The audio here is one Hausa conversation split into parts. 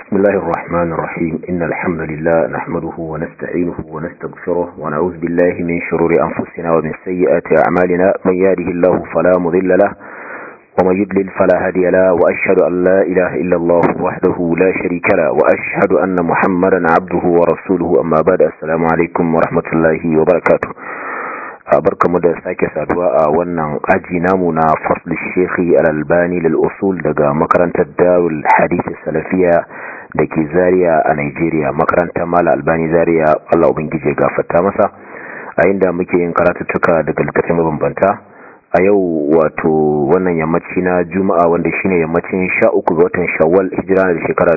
بسم الله الرحمن الرحيم إن الحمد لله نحمده ونستعينه ونستغفره ونعوذ بالله من شرور أنفسنا ومن سيئات أعمالنا من يهده الله فلا مضل له ومن يضلل فلا هادي له وأشهد أن لا إله إلا الله وحده لا شريك له وأشهد أن محمدا عبده ورسوله أما بعد السلام عليكم ورحمة الله وبركاته barkamu da sake saduwa a wannan aji namu na fasl shekhi al-albani lil usul daga makarantar darul hadith salafiya da ke zaria a Nigeria makarantar mala albani zaria Allah ubangije gafarta masa a inda muke yin karatuttuka daga littattafai mabambanta a yau wato wannan yammaci na juma'a wanda shine yammacin 13 ga watan shawwal hijira da shekara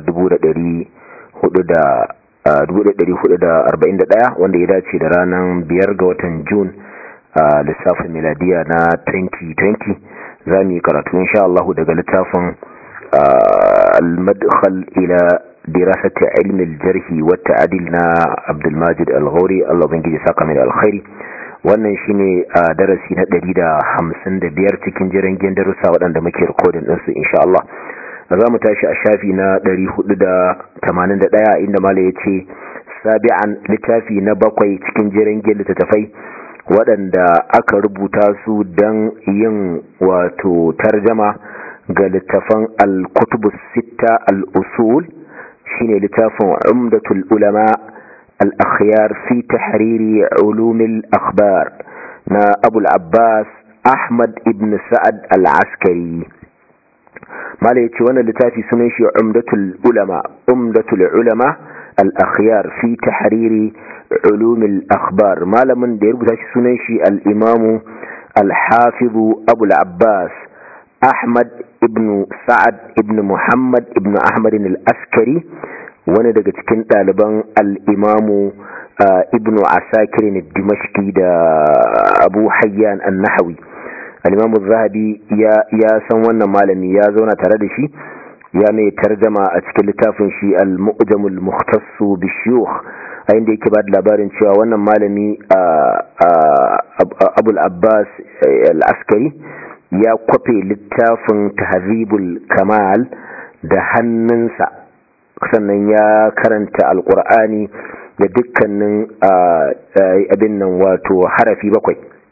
1441 wanda ya dace da ranar biyar ga watan june a lissafin miladiya na 2020 za mu yi karatu insha Allah daga littafin al-madkhal ila dirasati ilmi al-jarhi wa ta'dil na Abdul Majid Al-Ghawri Allah ubangiji saka mai alkhairi wannan shine a darasi na 155 cikin jiran darussa waɗanda muke recording din su insha Allah za mu tashi a shafi na 481 inda malai yace sabi'an littafi na bakwai cikin jiran littattafai waɗanda aka rubuta su don yin wato tarjama ga littafan al-kutubus sita al-usul shine littafin umdatul ulama al-akhyar fi tahriri ulumil akhbar na abul abbas ahmad ibn sa'ad al-askari mala yace wannan littafi sunan shi umdatul ulama umdatul ulama al-akhyar fi tahriri علوم الأخبار ما لمن دير بتاش سنشي الإمام الحافظ أبو العباس أحمد ابن سعد ابن محمد ابن أحمد الأسكري wani daga cikin ɗaliban al'imamu ibn asakirin dimashki da abu hayyan annahawi al'imamu zahabi ya san wannan malami ya zauna tare da shi ya mai tarjama a cikin littafin shi al-mu'jamul muhtassu bishiyuh a inda yake ba da labarin cewa wannan malami abul abbas al-askari ya kwafe littafin tahzibul kamal da hannunsa sannan ya karanta alkur'ani da dukkanin abin nan wato harafi bakwai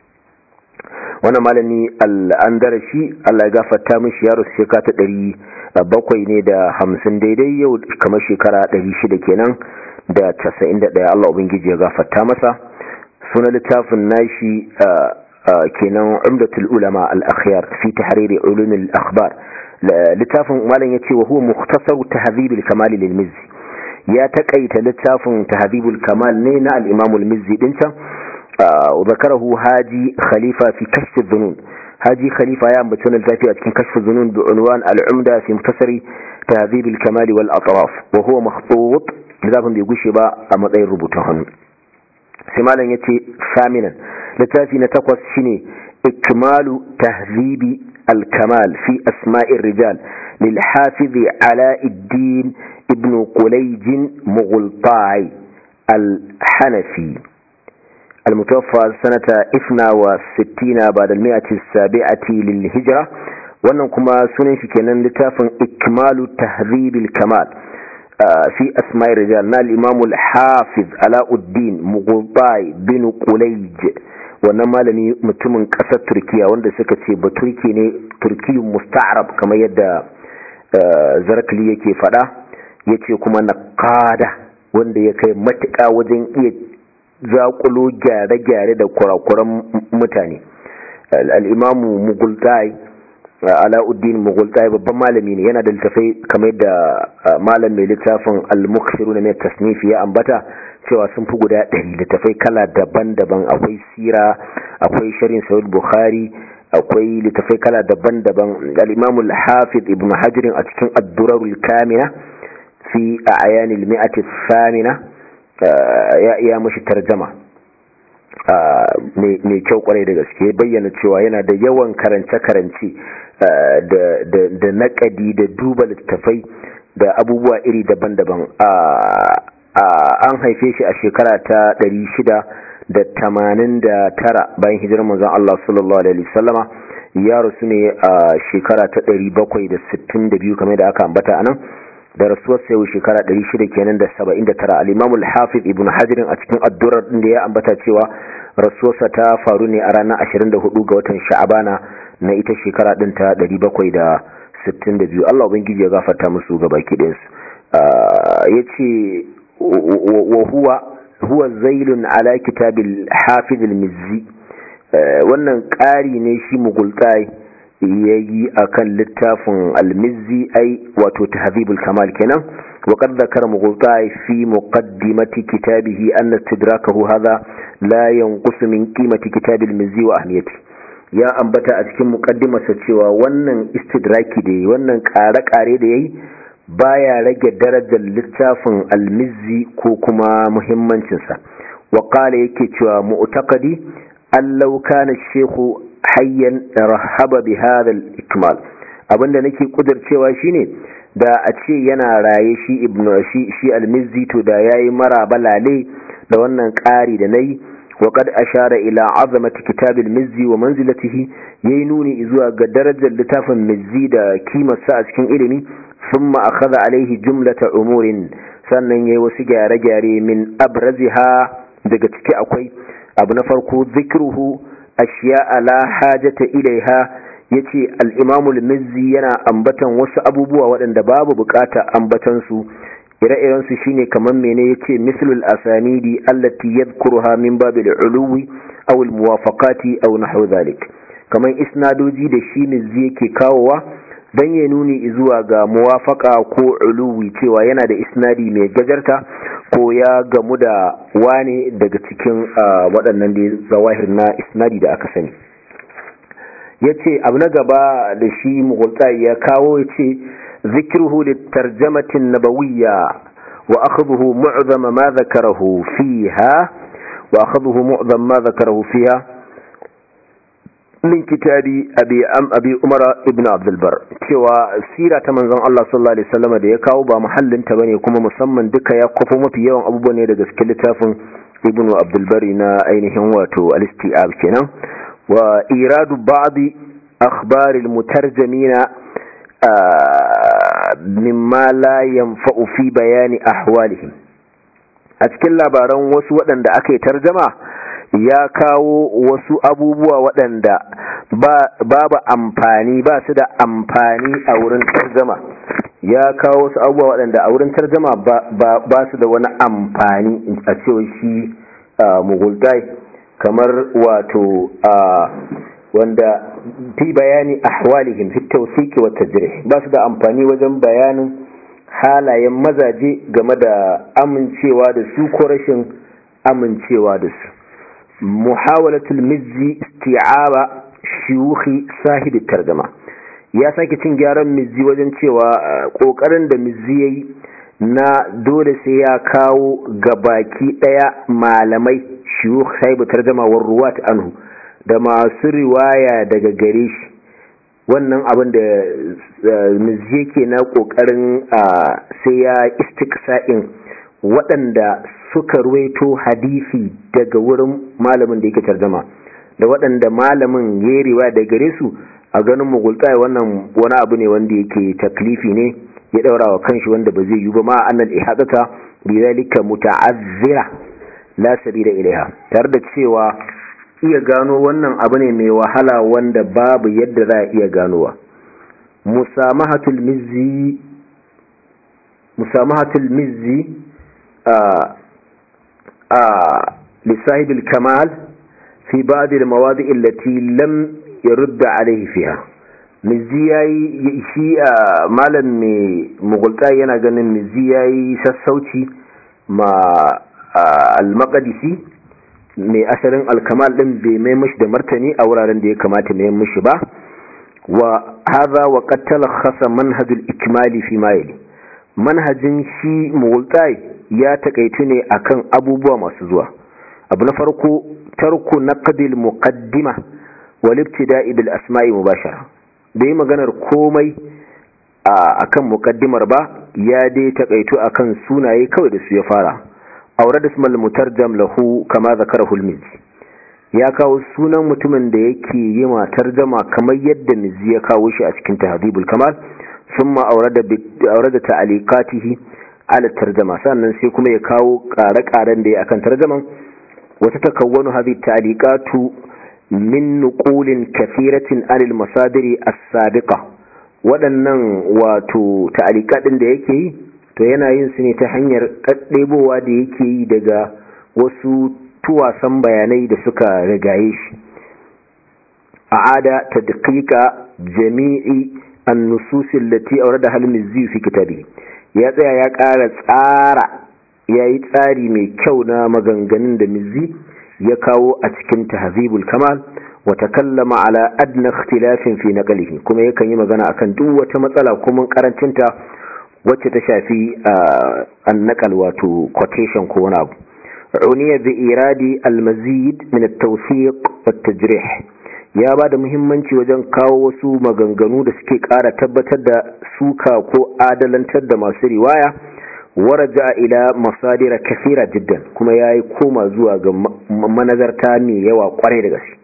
wannan malami al'andarashi allah ya gafarta mishi yaro shekara ta ɗari bakwai ne da hamsin daidai yau kamar shekara ɗari shida kenan da casa'in da ɗaya Allah Ubangiji ya gafarta masa suna littafin nashi kenan umdatul ulama al-akhyar fi tahriri ulumil akhbar littafin malam yace wa huwa mukhtasar tahdhibul kamal lil mizzi ya takaita littafin tahdhibul kamal ne na al-imam al-mizzi din can wa zakarahu haji khalifa fi kashf adh-dhunun haji khalifa ya ambaci wannan littafi a cikin kashf adh-dhunun bi unwan al-umda fi mukhtasari tahdhibul kamal wal atraf wa huwa makhtut littafin bai gushe ba a matsayin rubutun hannu sai malam ya ce saminan littafi na takwas shine ikmalu tahzibi al-kamal fi asma'ir rijal lil hafizi alauddin ibn qulayj mughultai al-hanafi المتوفى سنة 62 بعد المئة السابعة للهجرة wannan kuma sunan shi kenan littafin ikmalu tahzibil kamal في أسماء الرجال نال الإمام الحافظ علاء الدين مغضاي بن قليج wannan malami mutumin ƙasar turkiya wanda suka ce ba turki ne turkiyun musta'arab kamar yadda zarkali yake fada ya ce kuma na kada wanda ya kai matuƙa wajen iya zaƙulo gyare-gyare da kurakuran mutane al'imamu mugultai ala'uddin mughultai babban malami ne yana da littafai kamar da malam mai littafin al-mukhsiru na mai tasnifi ya ambata cewa sun fi guda ɗari littafai kala daban-daban akwai sira akwai sharin sahih bukhari akwai littafai kala daban-daban al-imam al-hafiz ibn hajar a cikin ad-durarul kamina fi ayanil mi'ati thamina ya iya mashi tarjama mai kyau kwarai da gaske bayyana cewa yana da yawan karance-karance da naƙadi da duba littattafai da abubuwa iri daban-daban an haife shi a shekara ta 689 bayan hijirar manzon Allah sallallahu alaihi wasallama ya rasu ne a shekara ta 762 kamar da aka ambata anan da rasuwar sai shekara 600 kenan da 79 al-Imam al-Hafiz Ibn Hajar a cikin addurar din da ya ambata cewa rasuwarsa ta faru ne a ranar 24 ga watan Sha'abana na ita shekara din ta 762 Allah ubangiji ya gafarta musu gabaki ɗayan su yace wa huwa huwa zailun ala kitabil Hafiz al-Mizzi wannan ƙari ne shi mugultai yayi akan littafin al-Mizzi ai wato tahdhibul kamal kenan وقد ذكر مغلطاي في مقدمة كتابه أن استدراكه هذا لا ينقص من قيمة كتاب المزي وأهميته ya ambata a cikin mukaddimarsa cewa wannan istidraki da yi wannan kare-kare da ya yi baya rage darajar littafin almizzi ko kuma muhimmancinsa waƙala yake cewa mu'takadi allau kana shehu hayyan rahaba bi hadal ikmal abinda nake kudircewa shine da a ce yana raye shi ibnu shi shi almizzi to da yayi mara balale da wannan ƙari da nayi وقد أشار إلى عظمة كتاب المزي ومنزلته ينوني إذوا قدرج اللتاف المزي دا كيما سأسكن إلمي ثم أخذ عليه جملة أمور sannan yayi wasu gyare-gyare min abraziha daga ciki akwai abu na farko zikruhu ashiya la hajata ilaiha yace al-Imam al-Mizzi yana ambatan wasu abubuwa waɗanda babu bukata ambatan su ire-iren su shine kamar mene yace mislul asanidi allati yadhkuruha min babil uluwi aw al muwafaqati aw nahwu dhalik kamar isnadoji da shi mizzi yake kawowa dan ya nuni zuwa ga muwafaqa ko uluwi cewa yana da isnadi mai gajarta ko ya gamu da wane daga cikin waɗannan da zawahir na isnadi da aka sani yace abu na gaba da shi mughulta ya kawo yace ذكره للترجمة النبوية وأخذه معظم ما ذكره فيها وأخذه معظم ما ذكره فيها من كتاب أبي أم أبي أمر ابن عبد البر cewa sira ta manzon Allah sallallahu alaihi wasallam da ya kawo ba muhallin ta bane kuma musamman duka ya kwafo mafi yawan abubuwa ne daga cikin littafin Ibn Abdul Bari na ainihin wato al-Istiab kenan wa iradu ba'd akhbar al-mutarjimina mimma la yanfa'u fi bayani ahwalihim a cikin labaran wasu waɗanda aka yi tarjama ya kawo wasu abubuwa waɗanda babu amfani ba su da amfani a wurin tarjama ya kawo wasu abubuwa waɗanda a wurin tarjama ba su da wani amfani a cewa shi mugultai kamar wato wanda fi bayani ahwalihim fi tawsiki wa tajrih ba su da amfani wajen bayanin halayen mazaje game da amincewa da su ko rashin amincewa da su muhawalatul mizzi isti'aba shuyukhi sahibi tarjama ya sake cin gyaran mizzi wajen cewa kokarin da mizzi yayi na dole sai ya kawo gabaki daya malamai shuyukh sahibi tarjama war ruwat anhu da masu riwaya daga gare shi wannan abin da mizzi yake na kokarin sai ya istiksa'in waɗanda suka ruwaito hadisi daga wurin malamin da yake tarjama da waɗanda malamin ya riwaya daga gare su a ganin mugulta wannan wani abu ne wanda yake taklifi ne ya ɗaura wa kanshi wanda ba zai yi ba ma annal ihadata bi zalika muta'azzira la sabila ilaiha tare da cewa iya gano wannan abu ne mai wahala wanda babu yadda za a iya ganowa musamahatul mizzi musamahatul mizzi a a lisahib kamal fi ba'd al-mawadi' allati lam yurd alayhi fiha mizzi yayi shi malam mai mugulta yana ganin mizzi yayi sassauci ma al-maqdisi mai asalin alkamal din bai mai mashi da martani a wuraren da ya kamata mai mashi ba wa hadha wa qad talakhasa manhaj al-ikmali fi ma yali manhajin shi mughtai ya takaitu ne akan abubuwa masu zuwa abu na farko tarku naqd al-muqaddima wal ibtida'i bil asma'i mubashara bai maganar komai akan muqaddimar ba ya dai takaitu akan sunaye kawai da su ya fara aure da ismal mutarjam lahu kama zakarahu al-mizzi ya kawo sunan mutumin da yake yi ma tarjama kamar yadda mizzi ya kawo shi a cikin tahdhibul kamal thumma awrada awrada ta'liqatihi ala tarjama sannan sai kuma ya kawo ƙare-ƙaren da ya akan tarjaman wata takawwanu hadhihi ta'liqatu min nuqulin kathiratin anil masadiri as-sabiqa waɗannan wato ta'liqatin da yake yi to yana yin su ne ta hanyar kaddebowa da yake yi daga wasu tuwasan bayanai da suka rigaye shi a'ada tadqiqa jami'i an-nusus allati awradaha al-mizzi fi kitabihi ya tsaya ya ƙara tsara ya yi tsari mai kyau na maganganun da mizzi ya kawo a cikin tahzibul kamal wa takallama ala adna ikhtilafin fi naqlihi kuma yakan yi magana akan duk wata matsala kuma karancinta wacce ta shafi annaqal wato quotation ko wani abu uniya bi iradi al-mazid min at-tawfiq wat-tajrih ya ba da muhimmanci wajen kawo wasu maganganu da suke ƙara tabbatar da suka ko adalantar da masu riwaya waraja ila masadira kasira jiddan kuma ya yi koma zuwa ga manazarta mai yawa kwarai da gaske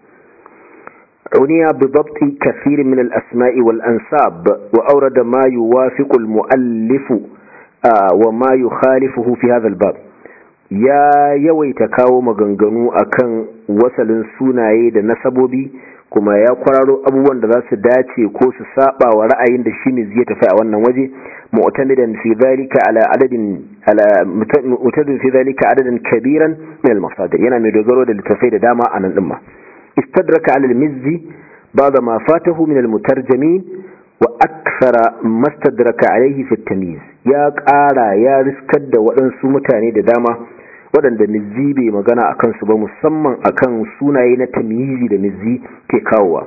عنيا بضبط كثير من الأسماء والأنساب وأورد ما يوافق المؤلف وما يخالفه في هذا الباب يا يويت كاو مغنغنو أكن وصل سوناي da nasabobi kuma ya kwararo abubuwan da za su dace ko su saba wa ra'ayin da shi ne zai tafi a wannan waje mu'tamidan fi dhalika ala adadin ala mu'tadin fi dhalika adadan kabiran min al-masadir yana mai dogaro da littafai da dama a nan din ma istadraka ala al-mizzi ba'da ma fatahu min al-mutarjamin wa akthara mastadraka alayhi fi at-tamyiz ya ƙara ya riskar da waɗansu mutane da dama waɗanda mizzi bai magana a kansu ba musamman akan sunaye na tamyizi da mizzi ke kawowa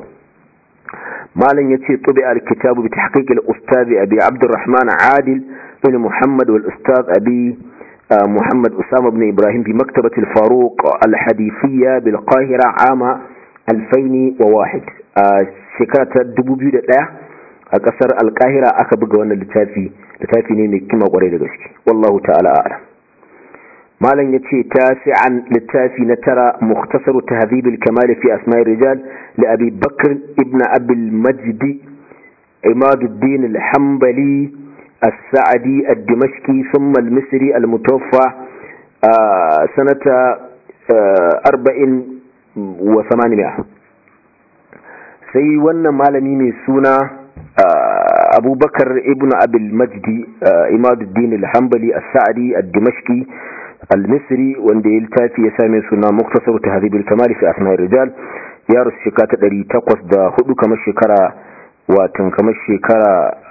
malam yace tubi al-kitabu bi tahqiq al-ustaz abi abdurrahman adil bin muhammad wal ustaz abi محمد أسامة بن إبراهيم بمكتبة الفاروق الحديثية بالقاهرة عام 2001 شكرة دبوبيو دا أكسر القاهرة أكبر وانا لتافي لتافي نيمي كما قريد غشك والله تعالى أعلم malam ya ce tasi'an littafi na tara mukhtasaru tahdhib al-kamal fi asma'i rijal li abi bakr ibn abi al-majd imaduddin al-hanbali as-sa'di ad-dimashqi thumma al-misri al-mutawaffa sanata 40 wa 800 sai wannan malami mai suna abubakar ibn abi al-majd imaduddin al-hanbali as-sa'di ad-dimashqi al-misri wanda ya littafi ya same suna muktasar tahdhib al-kamal fi asma'ir rijal ya rusu shekara ta 804 kamar shekara watan kamar shekara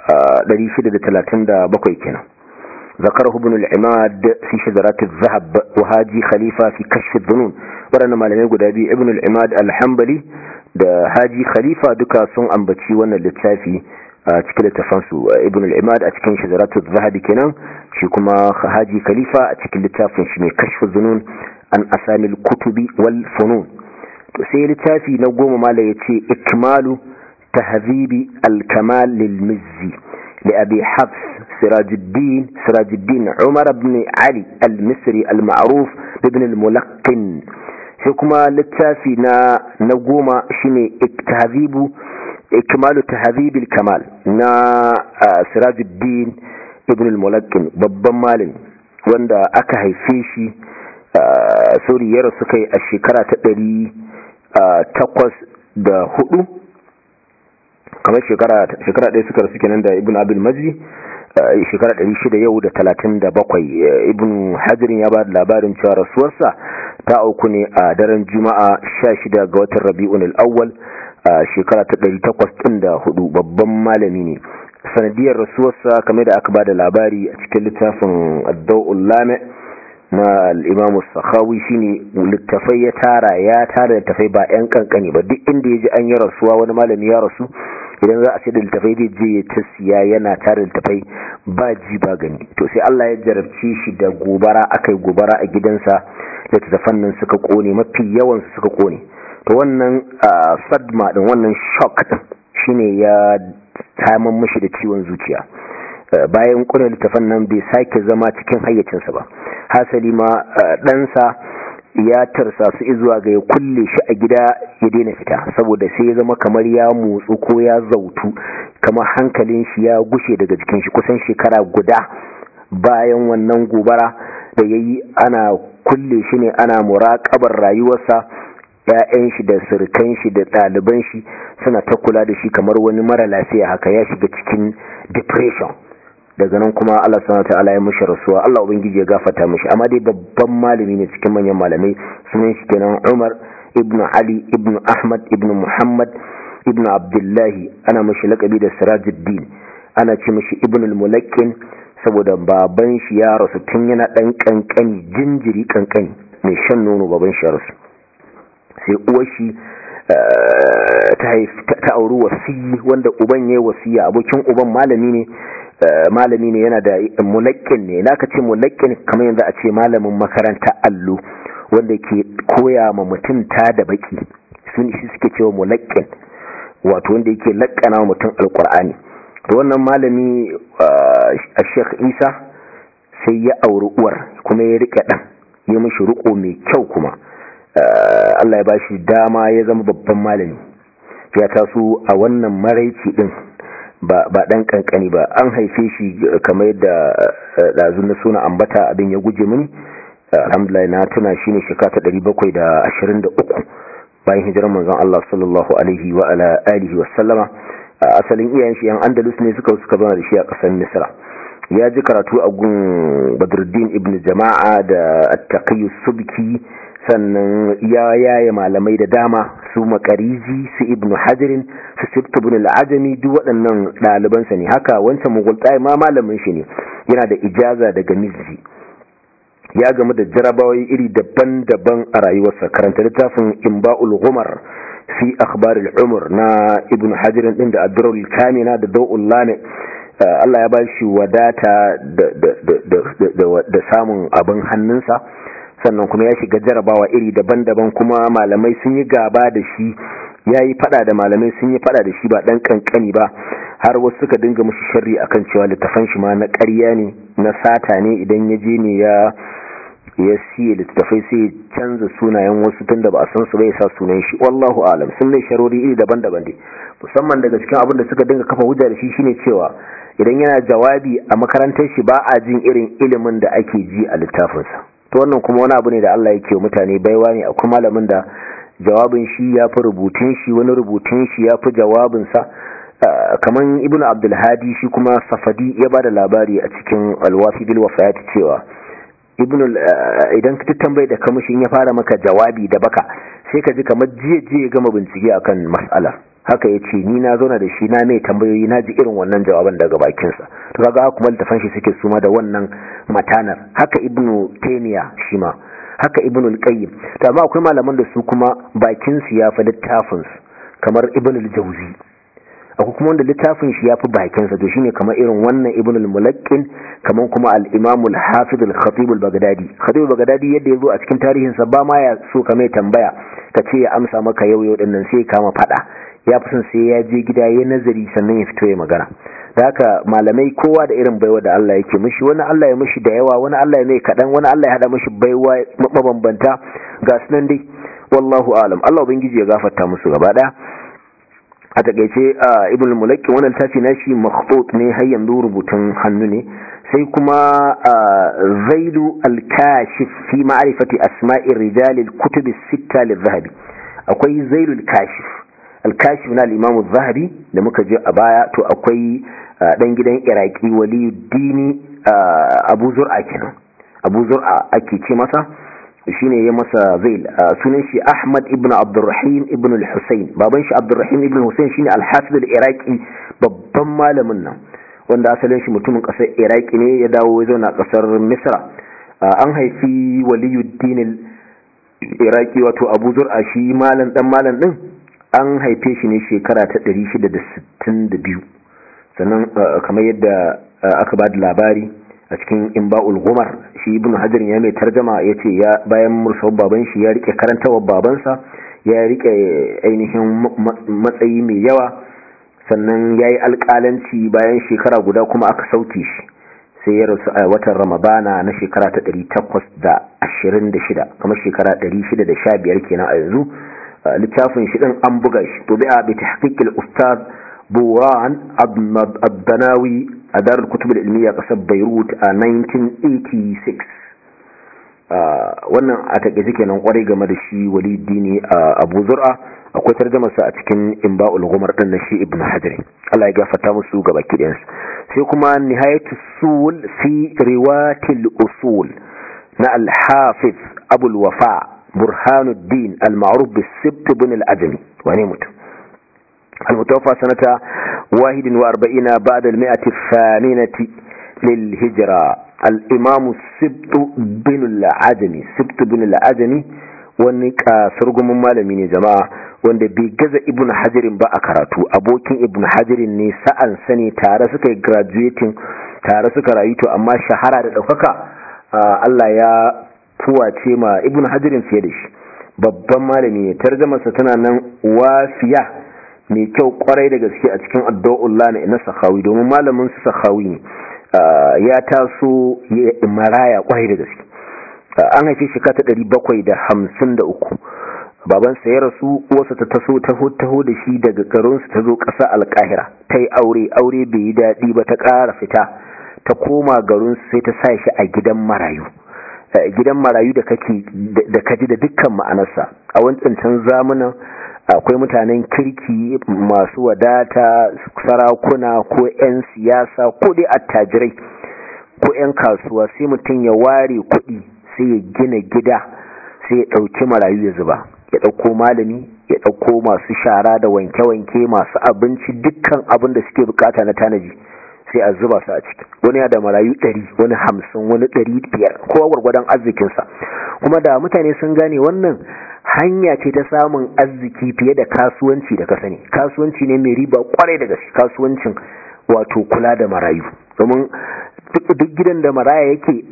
637 kenan ذكره ابن العماد في شجرات الذهب وهاجي خليفة في كشف الظنون ورنا malamai guda biyu ibn al-imad al-hanbali da haji khalifa duka sun ambaci wannan littafi a cikin littafansu ibn al-imad a cikin shajaratu zahabi kenan shi kuma haji khalifa a cikin littafin shi mai kashfu zunun an asamil kutubi wal funun to sai littafi na goma mala yace ikmalu tahdhibi al-kamal lil mizzi li abi hafs sirajuddin sirajuddin umar ibn ali al-misri al-ma'ruf ibn al-mulaqqin sai kuma littafi na na goma shine tahdhibu ikmalu tahdhibil kamal na sirajuddin ibn al-mulakkin babban malami wanda aka haife shi sauri ya rasu kai a shekara ta ɗari takwas da hudu kamar shekara ɗaya suka rasu kenan da ibn abil majdi shekara ɗari shida yau da talatin da bakwai ibn hajirin ya ba da labarin cewa rasuwarsa ta auku ne a daren juma'a sha shida ga watan rabi'un al-awwal a shekara ta ɗari takwas ɗin da hudu babban malami ne sanadiyar rasuwarsa kame da aka ba da labari a cikin littafin adda'ul lame na al'imamu sakhawi shine littafai ya tara ya tara littafai ba 'yan kankani ba duk inda ya ji an yi rasuwa wani malami ya rasu idan za a ce da littafai zai je ya ta siya yana tara littafai ba ji ba gani to sai Allah ya jarabce shi da gobara akai gobara a gidansa littattafan nan suka kone mafi yawan su suka kone to wannan sadma din wannan shock din shine ya taman mashi da ciwon zuciya bayan kuna littafan nan bai sake zama cikin hayyacinsa ba hasali ma ɗansa ya tarsa su zuwa ga ya kulle shi a gida ya daina fita saboda sai ya zama kamar ya motsu ko ya zautu kamar hankalin shi ya gushe daga jikin shi kusan shekara guda bayan wannan gobara da ya yi ana kulle shi ne ana muraƙabar rayuwarsa ‘ya'yan shi da sirkan shi da ɗaliban shi suna ta kula da shi kamar wani mara lafiya haka ya shiga cikin depression daga nan kuma Allah subhanahu ta'ala ya mushi rasuwa Allah ubangiji ya gafarta mishi amma dai babban malami ne cikin manyan malamai sunan shi kenan Umar ibn Ali ibn Ahmad ibn Muhammad ibn Abdullahi ana mishi lakabi da Sirajuddin ana ce mishi ibn al-Mulakkin saboda baban shi ya rasu tun yana dan kankani jinjiri kankani mai shan nono baban shi ya rasu sai uwar shi ta auri wasiyi wanda uban yayi wasiya abokin uban malami ne malami ne yana da mulakkin ne na ka ce mulakkin kamar yadda a ce malamin makaranta allo wanda ke koya ma mutum ta da baki sun shi suke cewa mulakkin wato wanda yake lakkana wa mutum alkur'ani da wannan malami a sheikh isa sai ya auri uwar kuma ya rike dan ya mishi riko mai kyau kuma Allah ya bashi dama ya zama babban malami ya taso a wannan maraici din ba dan kankani ba an haife shi kamar yadda dazu na suna ambata abin ya guje mini alhamdulillah na tuna shi ne shekara ta 723 bayan hijirar manzon Allah sallallahu alaihi wa ala alihi wa sallama asalin iyayen shi yan andalus ne suka suka zama da shi a kasar misra ya ji karatu a gun badruddin ibn jama'a da at-taqi subki sannan ya yaya malamai da dama su makarizi su ibn hajirin su sifta ibn al'ajami duk waɗannan ɗalibansa ne haka wancan mugultai ma malamin shi ne yana da ijaza daga mizzi ya gamu da jarabawai iri daban-daban a rayuwarsa karanta littafin imba'ul ghumar fi akhbaril umar na ibn hajirin din da adrul kamina da dawul lami Allah ya ba shi wadata da samun abin hannunsa sannan kuma ya shiga jarabawa iri daban-daban kuma malamai sun yi gaba da shi ya yi fada da malamai sun yi fada da shi ba dan kankani ba har wasu suka dinga mushi sharri akan cewa littafan shi ma na ƙarya ne na sata ne idan ya je ne ya ya siye littafai sai ya canza sunayen wasu tun da ba a san su bai sa sunan shi wallahu alam sun mai sharori iri daban-daban dai musamman daga cikin abin da suka dinga kafa hujja da shi shine cewa idan yana jawabi a makarantar shi ba a jin irin ilimin da ake ji a littafinsa to wannan kuma wani abu ne da Allah yake mutane baiwa ne akwai malamin da jawabin shi ya fi rubutun shi wani rubutun shi ya fi jawabinsa kamar ibn abdulhadi shi kuma safadi ya ba da labari a cikin alwafi bil wafayat cewa ibn idan ka tambaye da kamushin ya fara maka jawabi da baka sai ka ji kamar jiya jiya gama bincike akan mas'ala haka ya ce ni na zauna da shi na mai tambayoyi na ji irin wannan jawaban daga bakinsa to kaga kuma littafan shi suke suma da wannan matanar haka ibnu taymiya shi ma haka ibnu al-qayyim to amma akwai malaman da su kuma bakin su ya fi littafin su kamar ibnu al-jawzi akwai kuma wanda littafin shi ya fi bakin sa to shine kamar irin wannan ibnu al-mulaqqin kamar kuma al-imam al-hafiz al-khatib al-baghdadi khatib al-baghdadi yadda yazo a cikin tarihin sa ba ma ya so ka mai tambaya ka ce ya amsa maka yau yau dinnan sai kama fada ya fi son sai ya je gida ya nazari sannan ya fito ya magana da haka malamai kowa da irin baiwa da Allah yake mishi wani Allah ya mishi da yawa wani Allah ya mai kaɗan wani Allah ya haɗa mishi baiwa mabambanta ga sunan dai wallahu alam Allah ubangiji ya gafarta musu gaba ɗaya a takaice ibn mulaki wannan tafi na shi makhtut ne har yanzu rubutun hannu ne sai kuma zailu al-kashif fi ma'rifati asma'ir rijal al-kutub as-sitta lil-zahabi akwai zailu al-kashif alkashif na limamu zahabi da muka je a baya to akwai dan gidan iraki waliyuddini abu zur'a kenan abu zur'a ake ce masa shine ya masa zail sunan shi ahmad ibn abdurrahim ibn al-husayn baban shi abdurrahim ibn husayn shine al-hafiz al-iraqi babban malamin nan wanda asalin shi mutumin kasar iraki ne ya dawo ya zauna kasar misra an haifi waliyuddin iraki wato abu zur'a shi malam dan malam din an haife shi ne shekara ta 662 sannan kamar yadda aka ba da labari a cikin imba'ul gumar shi ibn hajar ya mai tarjama ya ce ya bayan mursawar baban shi ya rike karantawar babansa ya rike ainihin matsayi mai yawa sannan ya yi alƙalanci bayan shekara guda kuma aka sauke shi sai ya rasu a watan ramadana na shekara ta 826 kamar shekara 615 kenan a yanzu littafin shi din an buga shi to bi'a bi tahqiqil ustad buran abdanawi a darar kutub ilmiya kasar beirut a 1986 wannan a take kenan kwarai game da shi walidi ne a abu zur'a akwai tarjamarsa a cikin imba'ul gumar din na shi ibn hajar Allah ya gafarta musu gaba kidansu sai kuma nihayatu sul fi riwatil usul na al-hafiz abul wafa burhanuddin al-ma'ruf bis-sibt ibn al-ajmi wani mutum المتوفى سنة واحد واربعين بعد المئة الثامنة للهجرة الإمام السبت بن العجمي سبت بن العجمي wani kasurgumin malami ne jama'a wanda bai gaza ibn hajirin ba a karatu abokin ibn hajirin ne sa'an sani tare suka yi graduating tare suka rayu to amma shahara da ɗaukaka Allah ya fuwace ma ibn hajirin fiye da shi babban malami ne tarjamarsa tana nan wafiya mai kyau kwarai da gaske a cikin addu'ullah na ina sakhawi domin malamin su sakhawi ne ya taso ya maraya kwarai da gaske an haife shi kata 753 babansa ya rasu uwarsa ta taso taho taho da shi daga garinsu ta zo ƙasa alƙahira ta yi aure aure bai yi daɗi ba ta ƙara fita ta koma garinsu sai ta sa shi a gidan marayu gidan marayu da kake da kaji da dukkan ma'anarsa a wancan zamanin akwai mutanen kirki masu wadata sarakuna ko 'yan siyasa ko dai attajirai ko 'yan kasuwa sai mutum ya ware kuɗi sai ya gina gida sai ya ɗauki marayu ya zuba ya ɗauko malami ya ɗauko masu shara da wanke-wanke masu abinci dukkan abin da suke bukata na tanaji sai a zuba su a ciki wani ya da marayu ɗari wani hamsin wani ɗari biyar kowa gwargwadon arzikinsa kuma da mutane sun gane wannan hanya ce ta samun arziki fiye da kasuwanci da ka sani kasuwanci ne mai riba kwarai da gaske kasuwancin wato kula da marayu domin duk gidan da maraya yake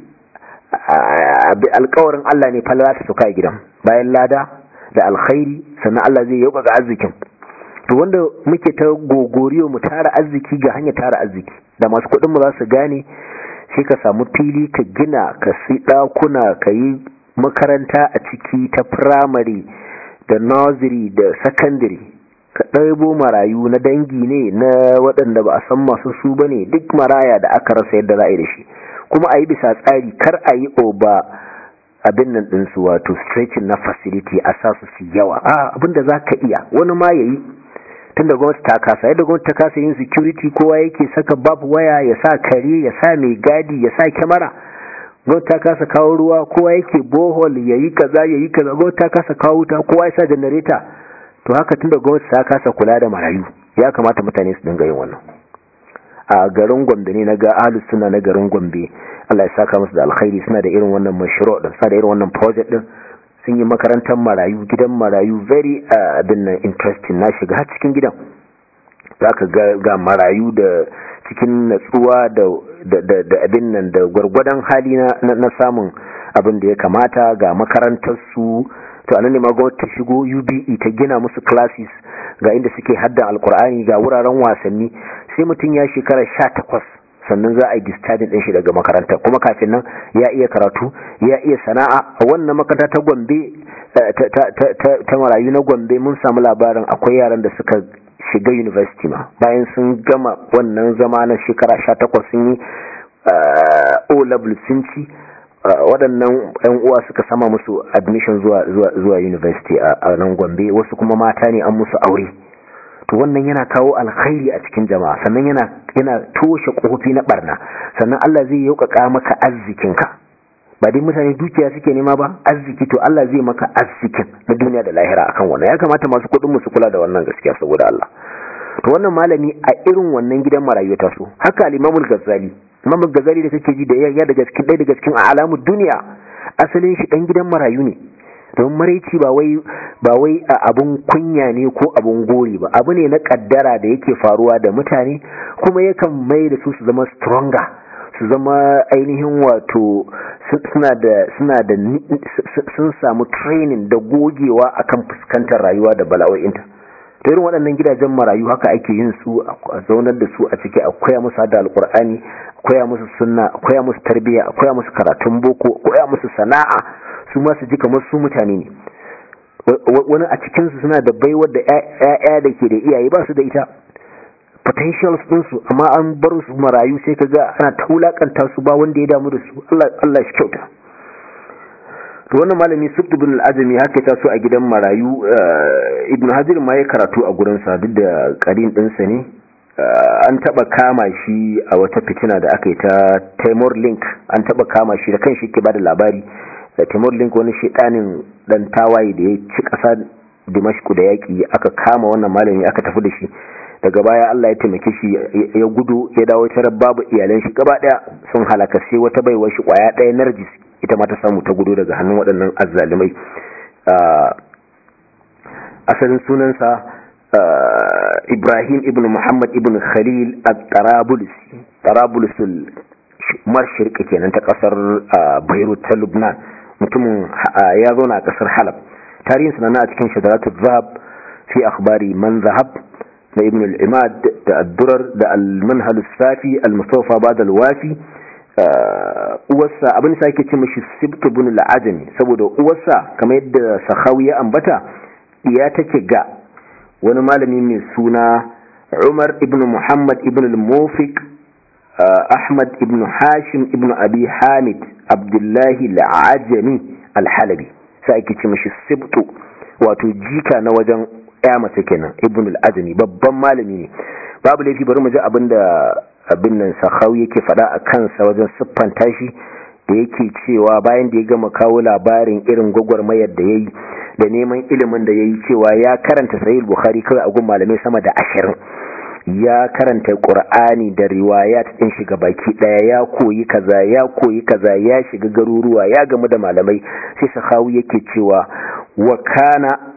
alkawarin Allah ne falala ta suka gidan bayan lada da alkhairi sannan Allah zai yauka ga arzikin to wanda muke ta gogoriyo mu tara arziki ga hanya tara arziki da masu kuɗin mu za su gane sai ka samu fili ka gina ka sai ɗakuna ka yi makaranta a ciki ta firamare da nursery da secondary ka ɗaibo marayu na dangi ne na waɗanda ba a san masu su ba ne duk maraya da aka rasa yadda za a yi da shi kuma a yi bisa tsari kar a yi oba abin nan ɗinsu wato stretching na facility a sa su su yawa a abinda za ka iya wani ma ya yi tun da gwamnati ta kasa yadda gwamnati ta kasa yin security kowa yake saka babu waya ya sa kare ya sa mai gadi ya sa kyamara gwamnati ta kasa kawo ruwa kowa yake bohol ya yi kaza ya yi kaza gwamnati ta kasa kawo wuta kowa ya sa janareta to haka tun da gwamnati ta kasa kula da marayu ya kamata mutane su dinga yin wannan a garin gombe ne na ga ahlus suna na garin gombe Allah ya saka musu da alkhairi suna da irin wannan mashru din suna da irin wannan project din sun yi makarantar marayu gidan marayu very abin nan interesting na shiga har cikin gidan zaka ga ga marayu da cikin natsuwa da da abin nan da gwargwadon hali na samun abin da ya kamata ga makarantar su to anan ne ma gwamnati ta shigo UBE ta gina musu classes ga inda suke haddan alkur'ani ga wuraren wasanni sai mutum ya shekara 18 sannan za a yi discharging din shi daga makaranta kuma kafin nan ya iya karatu ya iya sana'a a wannan makaranta ta Gombe ta marayu na Gombe mun samu labarin akwai yaran da suka shiga university ma bayan sun gama wannan zama na shekara 18 sun yi O level sun ci waɗannan 'yan uwa suka sama musu admission zuwa zuwa university a nan Gombe wasu kuma mata ne an musu aure to wannan yana kawo alkhairi a cikin jama'a sannan yana yana toshe kofofi na barna sannan Allah zai yaukaka maka arzikinka ba dai mutane dukiya suke nema ba arziki to Allah zai maka arzikin na duniya da lahira akan wannan ya kamata masu kuɗin mu su kula da wannan gaskiya saboda Allah to wannan malami a irin wannan gidan marayu ta so haka al-Imam al-Ghazali Imam al-Ghazali da kake ji da ya daga cikin ɗaya daga cikin alamu duniya asalin shi dan gidan marayu ne don maraici ba wai ba wai abun kunya ne ko abun gori ba abu ne na kaddara da yake faruwa da mutane kuma yakan mai da su su zama stronger su zama ainihin wato suna da suna da sun samu training da gogewa akan fuskantar rayuwa da bala'o'inta to irin waɗannan gidajen marayu haka ake yin su a zaunar da su a ciki a koya musu hada alkur'ani a koya musu sunna a koya musu tarbiyya a koya musu karatun boko a koya musu sana'a su ma su ji kamar su mutane ne wani a cikinsu suna da baiwar da 'ya'ya da ke da iyaye ba su da ita potentials ɗinsu amma an bar su marayu sai ka ga ana ta wulakanta su ba wanda ya damu da su Allah shi kyauta to wannan malami subtu bin al-azmi haka ta so a gidan marayu ibn hajar ma ya karatu a gurin sa duk da karin ɗinsa ne an taba kama shi a wata fitina da aka yi ta Timor Link an taba kama shi da kanshi ke bada labari da Timor Link wani shedanin dan tawaye da ya ci ƙasa Dimashku da yaki aka kama wannan malami aka tafi da shi daga baya Allah ya taimake shi ya gudu ya dawo tarar babu iyalan shi gaba daya sun halaka sai wata baiwar shi kwaya daya narjis ita ma ta samu ta gudu daga hannun waɗannan azzalimai asalin sunansa Ibrahim ibn Muhammad ibn Khalil al-Tarabulus Tarabulus marshirka kenan ta kasar Beirut ta Lubnan mutumin ya zauna a kasar Halab tarihin sanana a cikin shadaratul zahab fi akhbari man zahab da ibn al-imad da ad-durar da al-manhal as-safi al-mustafa ba'da al-wafi uwarsa abin sa yake ce mishi sibt ibn al-ajami saboda uwarsa kamar yadda sahawi ya ambata ya take ga wani malami mai suna Umar ibn Muhammad ibn al-Mufiq Ahmad ibn Hashim ibn Abi Hamid Abdullahi al-Ajami al-Halabi sai ake ce mishi sibtu wato jika na wajen ya mace kenan ibn al-azmi babban malami ne babu laifi bari mu ji abinda abin nan sahawi yake faɗa a kansa wajen siffanta shi da yake cewa bayan da ya gama kawo labarin irin gwagwarmayar da ya yi da neman ilimin da ya yi cewa ya karanta sahih bukhari kawai a gun malamai sama da ashirin ya karanta qur'ani da riwayat din shiga baki daya ya koyi kaza ya koyi kaza ya shiga garuruwa ya gamu da malamai sai sahawi yake cewa wa kana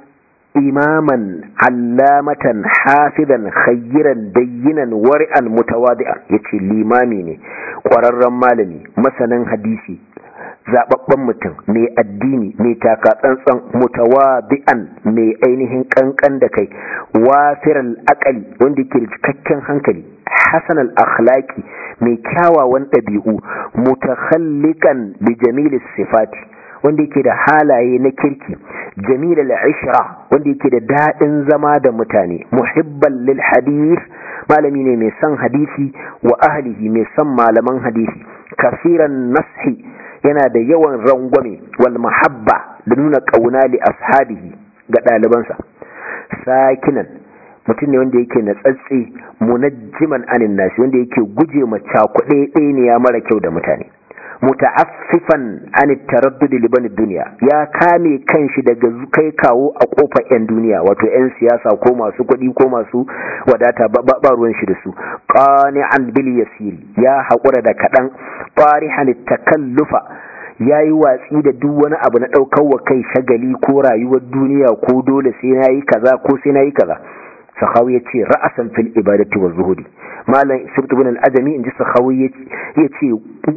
imaman allamatan hafizan khayyiran dayyinan wari'an mutawadi'an yace limami ne ƙwararren malami masanin hadisi zababben mutum mai addini mai taka tsantsan mutawadi'an mai ainihin kankan da kai wafiral akali wanda yake da cikakken hankali hasan al-akhlaqi mai kyawawan ɗabi'u mutakhallikan bi jamilis sifati wanda yake da halaye na kirki jamil al-ishra wanda yake da dadin zama da mutane muhibban lil hadith malami ne mai son hadisi wa ahlihi mai son malaman hadisi kafiran nashi yana da yawan rangwame wal mahabba da nuna kauna li ashabihi ga ɗalibansa sakinan mutum ne wanda yake natsatsi munajjiman anin nasi wanda yake guje ma cakuɗe ɗaya ne ya mara kyau da mutane muta'affifan an taraddud liban duniya ya kame kanshi daga kai kawo a kofar yan duniya wato yan siyasa ko masu kuɗi ko masu wadata ba ruwan shi da su qani'an bil yasiri ya haƙura da kaɗan farihan takallufa ya yi watsi da duk wani abu na ɗaukar wa kai shagali ko rayuwar duniya ko dole sai na yi kaza ko sai na yi kaza sahawi ya ce ra'asan fil ibadati wa zuhudi malam sibtu bin al-ajami inji sahawi ya ce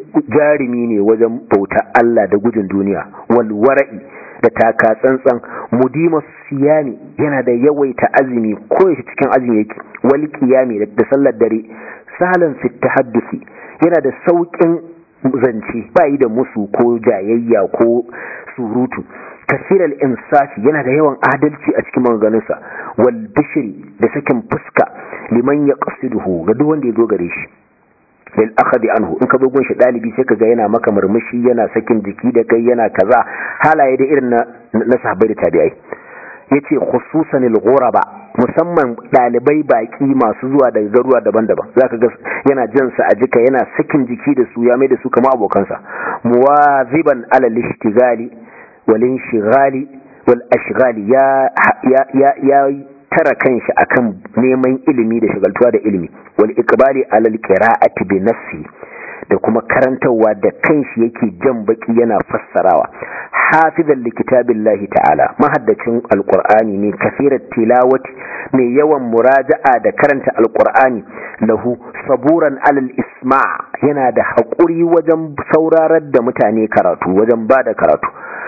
jarumi ne wajen bauta Allah da gudun duniya wal wara'i da taka tsantsan mudima siyami yana da yawaita azumi ko yaushe cikin azumi yake wal qiyami da sallar dare salan fit tahaddusi yana da saukin zance ba yi da musu ko jayayya ko surutu kasirar insafi yana da yawan adalci a cikin maganganunsa wal bishiri da sakin fuska liman ya qasiduhu ga duk wanda ya zo gare shi lil akhadi anhu in ka zo gun shi dalibi sai kaga yana maka murmushi yana sakin jiki da kai yana kaza halaye da irin na na sahabbai da tabi'ai yace khususan al ghuraba musamman dalibai baki masu zuwa daga garuwa daban-daban zaka ga yana jin sa a jika yana sakin jiki da su ya mai da su kamar abokansa muwaziban ala lishtigali walin shigali wal ashgali ya ya ya tara kanshi akan neman ilimi da shagaltuwa da ilimi wal iqbali ala alqira'ati bi nafsi da kuma karantarwa da kanshi yake jan baki yana fassarawa hafizan li kitabillahi ta'ala mahaddacin alqur'ani ne kafirat tilawati mai yawan muraja'a da karanta alqur'ani lahu saburan alal isma' yana da haƙuri wajen saurarar da mutane karatu wajen bada karatu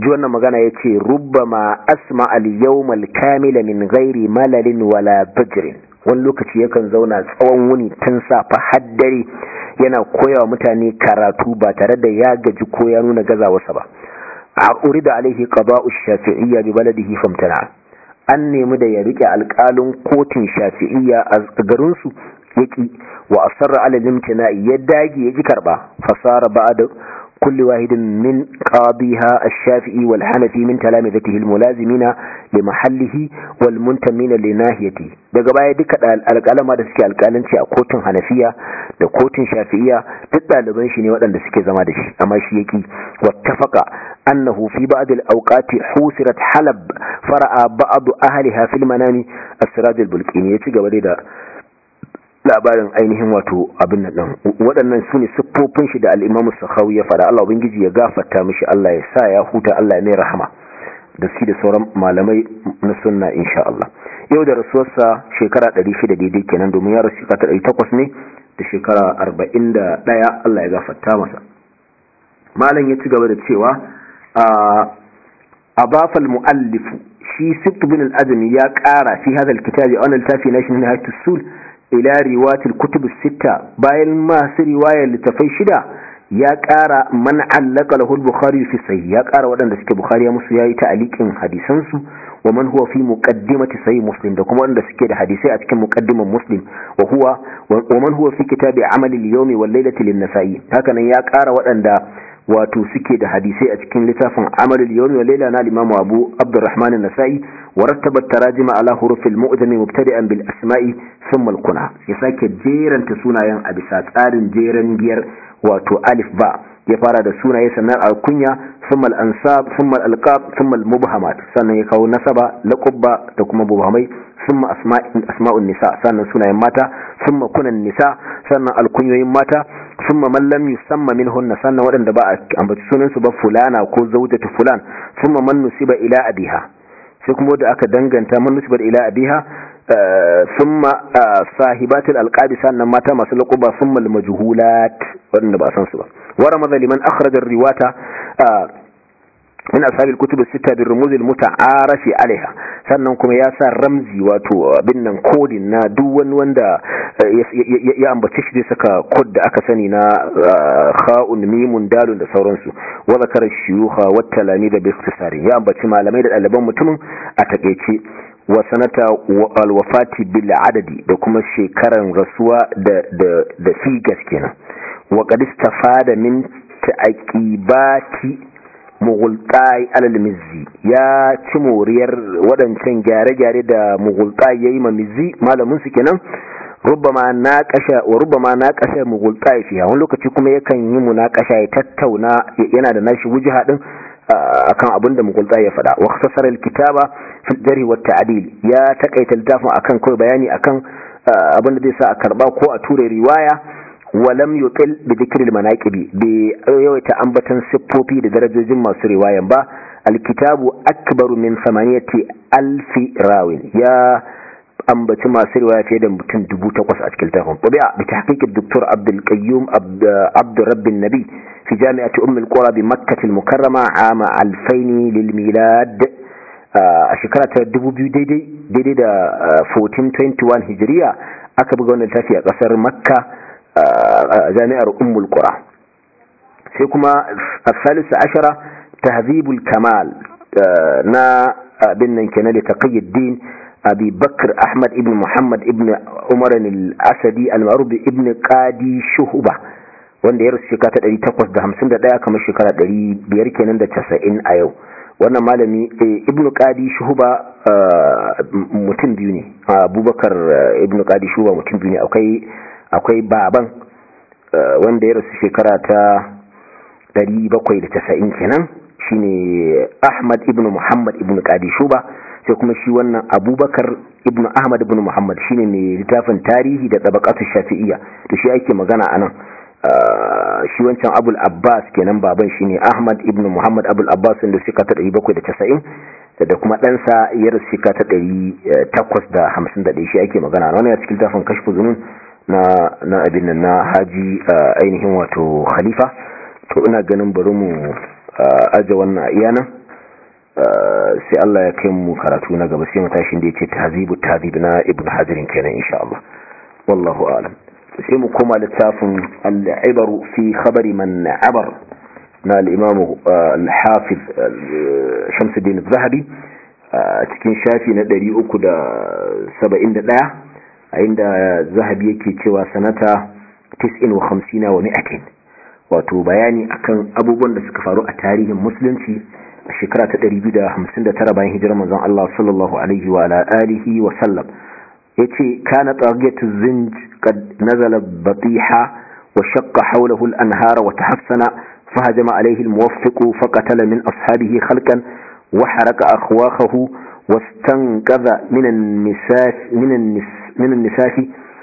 ji wannan magana ya ce rubbama asma al-yawmal kamila min ghairi malalin wala bajrin wani lokaci yakan zauna tsawon wuni tun safa haddare yana koyawa mutane karatu ba tare da ya gaji ko ya nuna gazawarsa ba a urida alaihi qada'u shafi'iyya bi baladihi famtana an nemi da ya rike alƙalin kotun shafi'iyya a garin su yaki wa asarra ala limtina'i ya dage ya ji karba fasara ba'da كل واحد من قاضيها الشافعي والحنفي من تلامذته الملازمين لمحله والمنتمين لناهيته daga baya duka alƙalama da suke alƙalanci a kotun hanafiya da kotun shafi'iya duk ɗaliban shi ne waɗanda suke zama da shi amma shi yaki wattafaqa annahu fi ba'd al-awqati husirat halab fara'a ba'd ahliha fil manami as-siraj al-bulqini ya ci gaba da labarin ainihin wato abin nan waɗannan su ne siffofin shi da al'imamu sakhawi ya faɗa Allah ubangiji ya gafarta mishi Allah ya sa ya huta Allah ya mai rahama da su da sauran malamai na sunna insha Allah yau da rasuwarsa shekara 600 daidai kenan domin ya rasu shekara 800 ne da shekara 41 Allah ya gafarta masa malam ya ci gaba da cewa a bafal mu'allifu shi sibt bin al-azmi ya ƙara fi hadha al-kitabi an al-tafi nation hayatus sul ila riwayatul kutub sita bayan masu riwayar littafai shida ya ƙara man allaka lahu al-bukhari fi sahih ya ƙara waɗanda suke bukhari ya musu yayi ta'aliqin hadisan su wa man huwa fi muqaddimati sahih muslim da kuma waɗanda suke da hadisai a cikin muqaddiman muslim wa huwa wa man huwa fi kitabi amali al-yawmi wal laylati lin-nasa'i haka nan ya ƙara waɗanda wato suke da hadisai a cikin littafin amalul yawmi wa layla na al-imam Abu Abdurrahman an-Nasa'i wa rattaba tarajima ala huruf al-mu'jam mubtadi'an bil asma'i thumma al-kuna ya sake jeranta sunayen a bisa tsarin jeran giyar wato alif ba ya fara da sunaye sannan al-kunya thumma al-ansab thumma al-alqab thumma al-mubhamat sannan ya kawo nasaba laqabba da kuma mubhamai ثم أسماء أسماء النساء سنة سنة ماتا ثم كن النساء سنة الكنيوين ماتا ثم من لم يسمى منهن سنة ودن دباء أم بتسنن سبب فلانا وكو زوجة فلان ثم من نسب إلى أبيها سيكم ودى أكا دنغن من نسب إلى أبيها آه ثم آه صاحبات الألقاب سنة ماتا ما سلقوا ثم المجهولات ودن دباء سنسبا ورمض لمن أخرج الرواة آه min ashabil kutub sita bi rumuz al muta'arafi alaiha sannan kuma ya sa ramzi wato abin nan kodin na duk wani wanda ya ambace shi zai saka kod da aka sani na kha'un mimun dalun da sauransu wa zakara shuyukha wa talamid bi ikhtisari ya ambaci malamai da ɗaliban mutumin a takeice wa sanata al wafati bil adadi da kuma shekaran rasuwa da da da figas kenan wa qad istafada min ta'aqibati mughultai alal mizzi ya ci moriyar waɗancan gyare-gyare da mughultai yayi ma mizzi malamin su kenan rubbama na kasha wa rubbama na kasha mughultai fiha wani lokaci kuma yakan yi munakasha ya tattauna yana da nashi wujha din akan abin da mughultai ya faɗa wa khasara alkitaba fil jarh wa ta'dil ya takaita littafin akan kai bayani akan abin da zai sa a karba ko a ture riwaya walam yutil bi dhikril manaqibi bi yawaita ambatan siffofi da darajojin masu riwayan ba alkitabu akbaru min samaniyati alfi rawin ya ambaci masu riwaya fiye da mutum dubu takwas a cikin littafin tabi'a bi tahqiq Dr. Abdul Qayyum Abd Rabb nabi fi jami'ati Umm al-Qura bi Makkah al-Mukarrama ama 2000 lil milad a shekara ta 2000 daidai daidai da 1421 hijriya aka buga wannan tafi a kasar Makka a jami'ar ummul qura sai kuma as-salisa ashara tahdhibul kamal na abin nan kenan da taqiyuddin abi bakr ahmad ibn muhammad ibn umar al-asadi al-ma'ruf ibn qadi shuhba wanda ya rasu shekara ta 851 kamar shekara 500 kenan da 90 a yau wannan malami ibn qadi shuhba mutum biyu ne abubakar ibn qadi shuhba mutum biyu ne akwai akwai baban wanda ya rasu shekara ta 790 kenan shine Ahmad ibn Muhammad ibn Qadi Shuba sai kuma shi wannan Abubakar ibn Ahmad ibn Muhammad shine mai littafin tarihi da tabaqatu Shafi'iyya to shi ake magana anan shi wancan Abul Abbas kenan baban shine Ahmad ibn Muhammad Abul Abbas wanda suka ta 790 da kuma ɗansa ya rasu shekara ta 851 shi ake magana wannan ya cikin littafin kashfu zunun na na abin nan na haji ainihin wato khalifa to ina ganin bari mu aje wannan iyana sai Allah ya kai mu karatu na gaba sai mu tashi da yace tahzibu tahzib na ibn hajar kenan insha Allah wallahu a'lam sai mu koma littafin al-ibaru fi khabari man abar na al-imam al-hafiz Shamsuddin az-Zahabi cikin shafi na 371 a inda Zahabi yake cewa sanata 59 wa 100 wato bayani akan abubuwan da suka faru a tarihin musulunci a shekara ta 259 bayan hijirar manzon Allah sallallahu alaihi wa ala alihi wa sallam yace kana tagiyatu zinj qad nazala batiha wa shaqqa hawlahu al-anhar wa tahassana fahajama alaihi al-muwaffiq faqatala min ashabihi khalqan wa haraka akhwahu واستنقذ من النساء من النس من النساء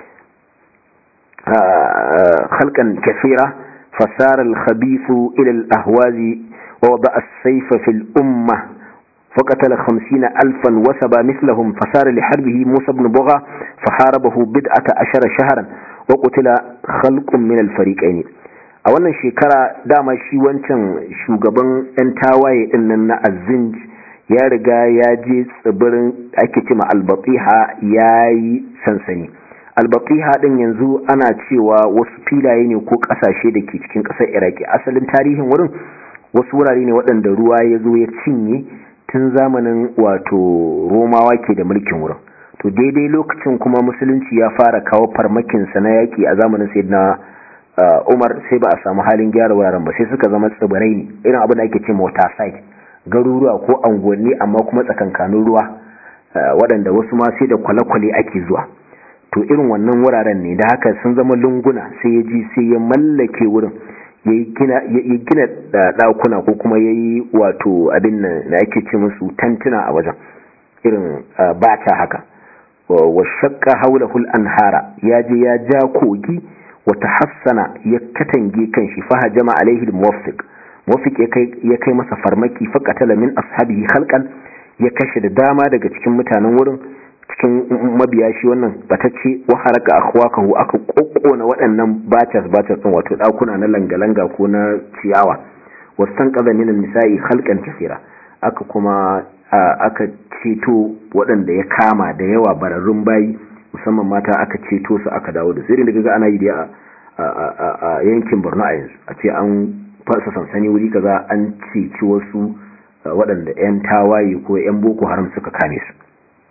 خلقا كثيرة فسار الخبيث إلى الأهواز ووضع السيف في الأمة فقتل خمسين ألفا وسبى مثلهم فسار لحربه موسى بن بغى فحاربه بدعة عشر شهرا وقتل خلق من الفريقين a wannan shekara dama shi wancan shugaban 'yan tawaye ɗinnan na azinj ya riga ya je tsibirin ake cima albatiha ya yi sansani albatiha din yanzu ana cewa wasu filaye ne ko kasashe da ke cikin kasar iraki asalin tarihin wurin wasu wurare ne waɗanda ruwa ya zo ya cinye tun zamanin wato romawa ke da mulkin wurin to daidai lokacin kuma musulunci ya fara kawo farmakinsa na yaƙi a zamanin sai na umar sai ba a samu halin gyara wuraren ba sai suka zama tsibirai ne irin abin da ake ce waterside garuruwa ko anguwanni amma kuma tsakankanin ruwa waɗanda wasu ma sai da kwale-kwale ake zuwa to irin wannan wuraren ne da haka sun zama lunguna sai ya ji sai ya mallake wurin ya gina ɗakuna ko kuma ya yi wato abin da ake ce musu tantuna a wajen irin bata haka wa shakka haulahul anhara ya je ya ja kogi wata hassana ya katange kan shi faha jama alaihi muwaffiq muwaffiq ya kai masa farmaki faqatala min ashabihi khalqan ya kashe da dama daga cikin mutanen wurin cikin mabiya shi wannan batacce wa haraka akhwakahu aka kokkona waɗannan batas batas din wato dakuna na langa-langa ko na ciyawa wasan qaza min nisa'i khalqan kaseera aka kuma aka ceto waɗanda ya kama da yawa bararrun bayi musamman mata aka ceto su aka dawo da sai daga ana yi da a yankin Borno a yanzu a ce an fasa sansani wuri kaza an ceci wasu waɗanda 'yan tawaye ko 'yan boko haram suka kame su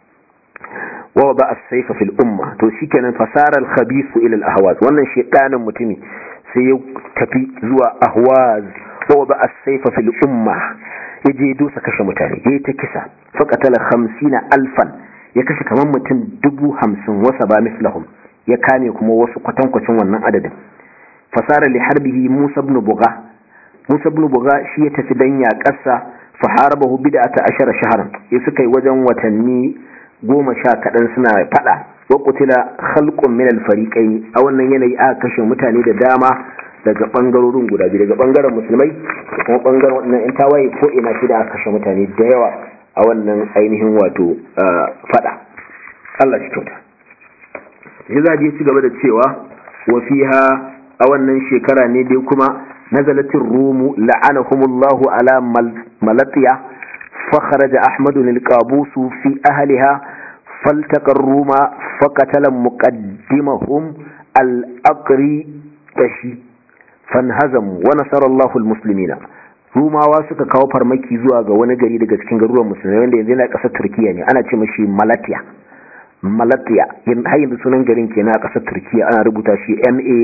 wa ba as-sayfa fil umma to shikenan fasara al-khabith ila al-ahwaz wannan shedanin mutumi sai ya tafi zuwa ahwaz wa ba as-sayfa fil umma yaje dusa kashe mutane yayi ta kisa faqatala 50 alfan ya kashe kaman mutum dubu hamsin wasa ba mislahum ya kame kuma wasu kwatankwacin wannan adadin fasara li harbihi musa ibn bugha musa ibn bugha shi ya tafi dan yaƙarsa fa harabahu bid'ata ashara shahran ya suka yi wajen watanni goma sha kaɗan suna faɗa wa kutila khalqun min al-fariqayn a wannan yanayi aka kashe mutane da dama daga bangarorin guda biyu daga bangaren musulmai da kuma bangaren wannan yan tawaye ko ina shi da aka kashe mutane da yawa a wannan ainihin wato faɗa Allah shi kyauta shi za ci gaba da cewa wa fiha a wannan shekara ne dai kuma nazalatin rumu la'anahumullahu ala malatiya فخرج أحمد القابوس في أهلها فالتقى الروم فقتل مقدمهم الأقري تشي فانهزموا ونصر الله المسلمين rumawa suka kawo farmaki zuwa ga wani gari daga cikin garuruwan musulmai wanda yanzu yana ƙasar turkiya ne ana ce mashi malatiya malatiya har yanzu sunan garin kenan a ƙasar turkiya ana rubuta shi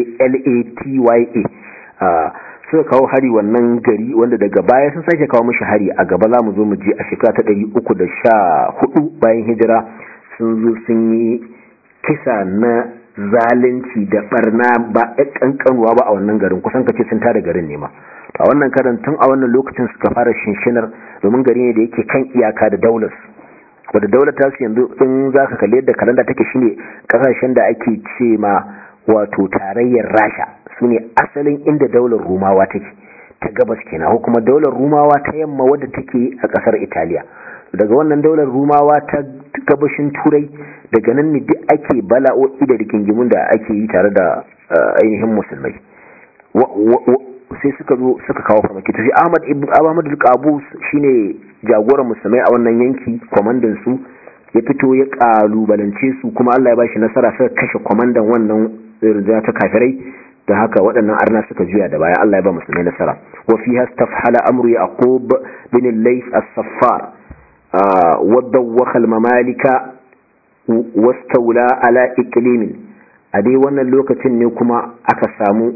m-a-l-a-t-y-a suka kawo hari wannan gari wanda daga baya sun sake kawo mashi hari a gaba za mu zo mu je a shekara ta ɗari uku da sha hudu bayan hijira sun zo sun yi kisa na zalunci da barna ba a kankanuwa ba a wannan garin kusan kace sun tada garin ne ma a wannan karan tun a wannan lokacin suka fara shinshinar domin gari ne da yake kan iyaka da daular wadda daular ta su yanzu in za ka kalli yadda kalanda take shine kasashen da ake ce ma wato tarayyar rasha su ne asalin inda daular rumawa take ta gabas kenan ko kuma daular rumawa ta yamma wadda take a kasar italiya daga wannan daular rumawa ta gabashin turai daga nan ne duk ake bala'o'i da rigingimun da ake yi tare da ainihin musulmai sai suka zo suka kawo farmaki tafi ahmad ibn ahmad al-qabus shine jagoran musulmai a wannan yanki kwamandan su ya fito ya kalubalance su kuma Allah ya bashi nasara suka kashe kwamandan wannan rinjaya ta kafirai da haka waɗannan arna suka juya da baya Allah ya ba musulmai nasara wa fiha stafhala amru yaqub bin al-layth as-saffar wa dawakha al-mamalika wastawla ala iqlimin a dai wannan lokacin ne kuma aka samu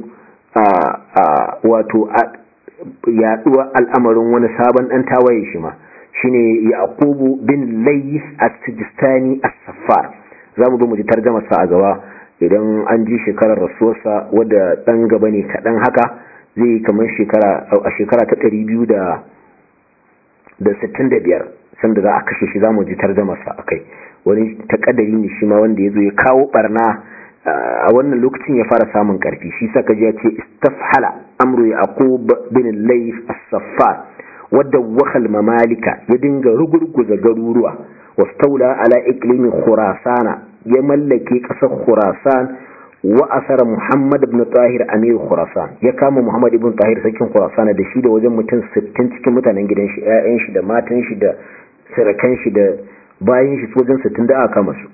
wato yaduwa al'amarin wani sabon dan tawaye shi ma shine yaqubu bin layth as-sijistani as-saffar zamu zo mu ji tarjumar sa a gaba idan an ji shekarar rasuwarsa wadda ɗan gaba ne kaɗan haka zai yi kamar shekara a shekara ta ɗari biyu da sittin da biyar sanda za a kashe shi za mu ji tarjamarsa a kai wani takadari ne shi ma wanda ya zo ya kawo barna a wannan lokacin ya fara samun karfi shi saka ji ya ce istafhala amru yaqub bin layth as-saffar wadda wakal mamalika ya dinga rugurguza garuruwa wastaula ala iqlimin khurasana ya mallake ƙasar Khurasan wa asara Muhammad ibn Tahir Amir Khurasan ya kama Muhammad ibn Tahir sakin Khurasan da shi da wajen mutum 60 cikin mutanen gidan shi ƴaƴan shi da matan shi da sarakan shi da bayin shi wajen 60 da aka kama su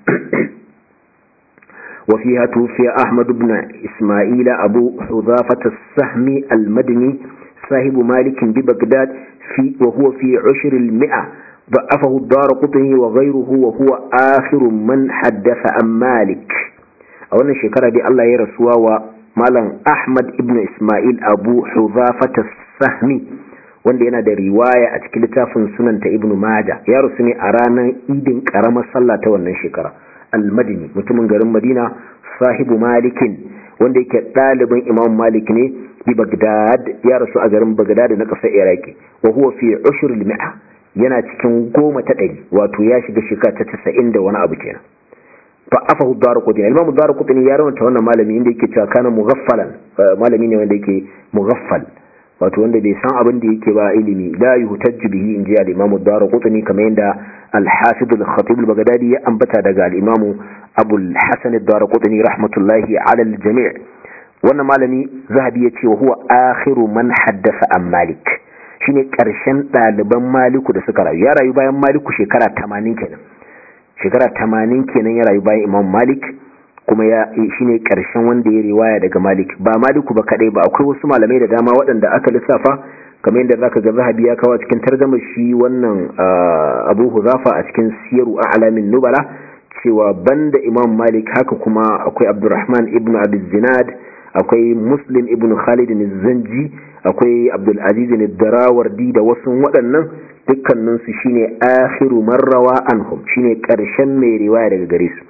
wa fiha tufiya Ahmad ibn Isma'il Abu Hudhafah as-Sahmi al-Madini صاحب مالك ببغداد في وهو في عشر المئة ضعفه الدار قطني وغيره وهو آخر من حدث عن مالك أولا شكرا دي الله يرسوا ومالا أحمد ابن إسماعيل أبو حذافة السهمي wanda yana da riwaya a cikin littafin sunanta ibn Majah ya rusu ne a ranar idin karamar sallah ta wannan shekara al-madini mutumin garin madina sahibu malikin wanda yake ɗaliban imam malik ne bi bagdad ya rasu a garin bagdad na ƙasar iraki wa huwa fi ushur al-mi'a yana cikin goma ta ɗari wato ya shiga shekara ta casa'in da wani abu kenan fa afahu daru kutini alimamu daru kutini ya rawanta wannan malami inda yake cewa kana mughaffalan malami ne wanda yake mughaffal wato wanda bai san abin da yake ba ilimi la yuhtajju bihi in ji al-imamu daru kutini kamar yadda al-hafiz al-khatib al-baghdadi ya ambata daga al-imamu abu al-hasan ad-daru kutini rahmatullahi ala al-jami' wannan malami zahabi ya ce wa huwa akhiru man haddasa an malik shine karshen ɗaliban maliku da suka rayu ya rayu bayan maliku shekara tamanin kenan shekara tamanin kenan ya rayu bayan imam malik kuma ya shine karshen wanda ya riwaya daga malik ba maliku ba kadai ba akwai wasu malamai da dama waɗanda aka lissafa kamar yadda zaka ga zahabi ya kawo cikin tarjama shi wannan abu huzafa a cikin siyaru a'lamin nubala cewa banda imam malik haka kuma akwai abdurrahman ibn abi zinad akwai muslim ibn khalid zanji akwai abdulaziz ne darawardi da wasu waɗannan dukkaninsu shine akhiru marrawa anhum shine ƙarshen mai riwaya daga gare su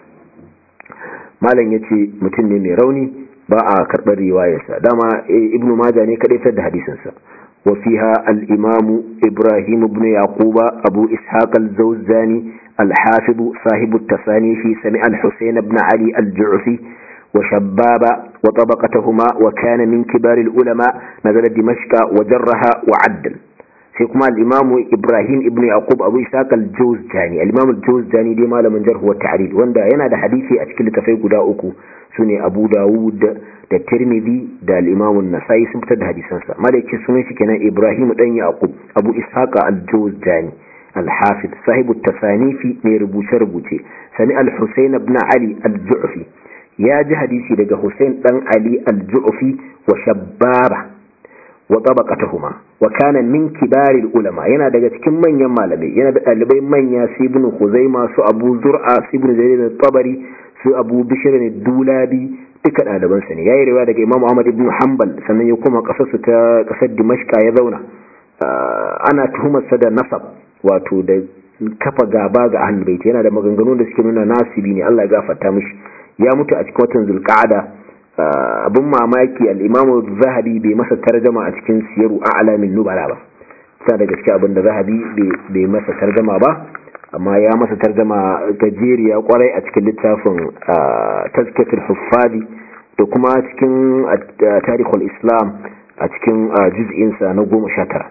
malam ya ce mutum ne mai rauni ba a karɓar riwayarsa dama ibn maja ne kaɗai da hadisinsa wa fiha al-imamu ibrahim ibn yaquba abu ishaq al-zawzani al-hafiz sahibu at-tasani fi sami al-husayn ibn ali al-ju'fi وشباب وطبقتهما وكان من كبار العلماء نزل دمشق وجرها وعدل سيكما الإمام إبراهيم ابن يعقوب أبو إساق الجوزجاني الإمام الجوزجاني دي مالا من جره والتعريض واندا ينا حديثي أشكل تفيق داؤكو سني أبو داود da tirmidhi da al-imam an-nasai sun fitar da hadisan sa malaki sunan shi kenan ibrahim dan yaqub abu ishaqa al-jawzani al-hafiz sahibu at-tasanifi mai rubuce rubuce sami al-husayn ibn ali al-ju'fi ya ji hadisi daga Hussein dan Ali al-Ju'fi wa Shabbaba wa tabaqatuhuma wa kana min kibaril ulama yana daga cikin manyan malamai yana da dalibai manya su ibn Khuzaima su Abu Zur'a su ibn Jarir al-Tabari su Abu Bishr al-Dulabi duka daliban sa ne yayi riwaya daga Imam Ahmad ibn Hanbal sannan ya koma kasar su ta kasar Dimashq ya zauna ana tuhumar sa da nasab wato da kafa gaba ga ahlul bait yana da maganganu da suke nuna nasibi ne Allah ya gafarta mishi ya mutu a cikin watan zulqa'ada abin mamaki al-imam zahabi bai masa tarjama a cikin siyaru a'lamin nubala ba sai da gaske abin da zahabi bai masa tarjama ba amma ya masa tarjama gajeriya kwarai a cikin littafin tazkiyatul huffadi da kuma cikin tarihul islam a cikin juz'insa na goma sha tara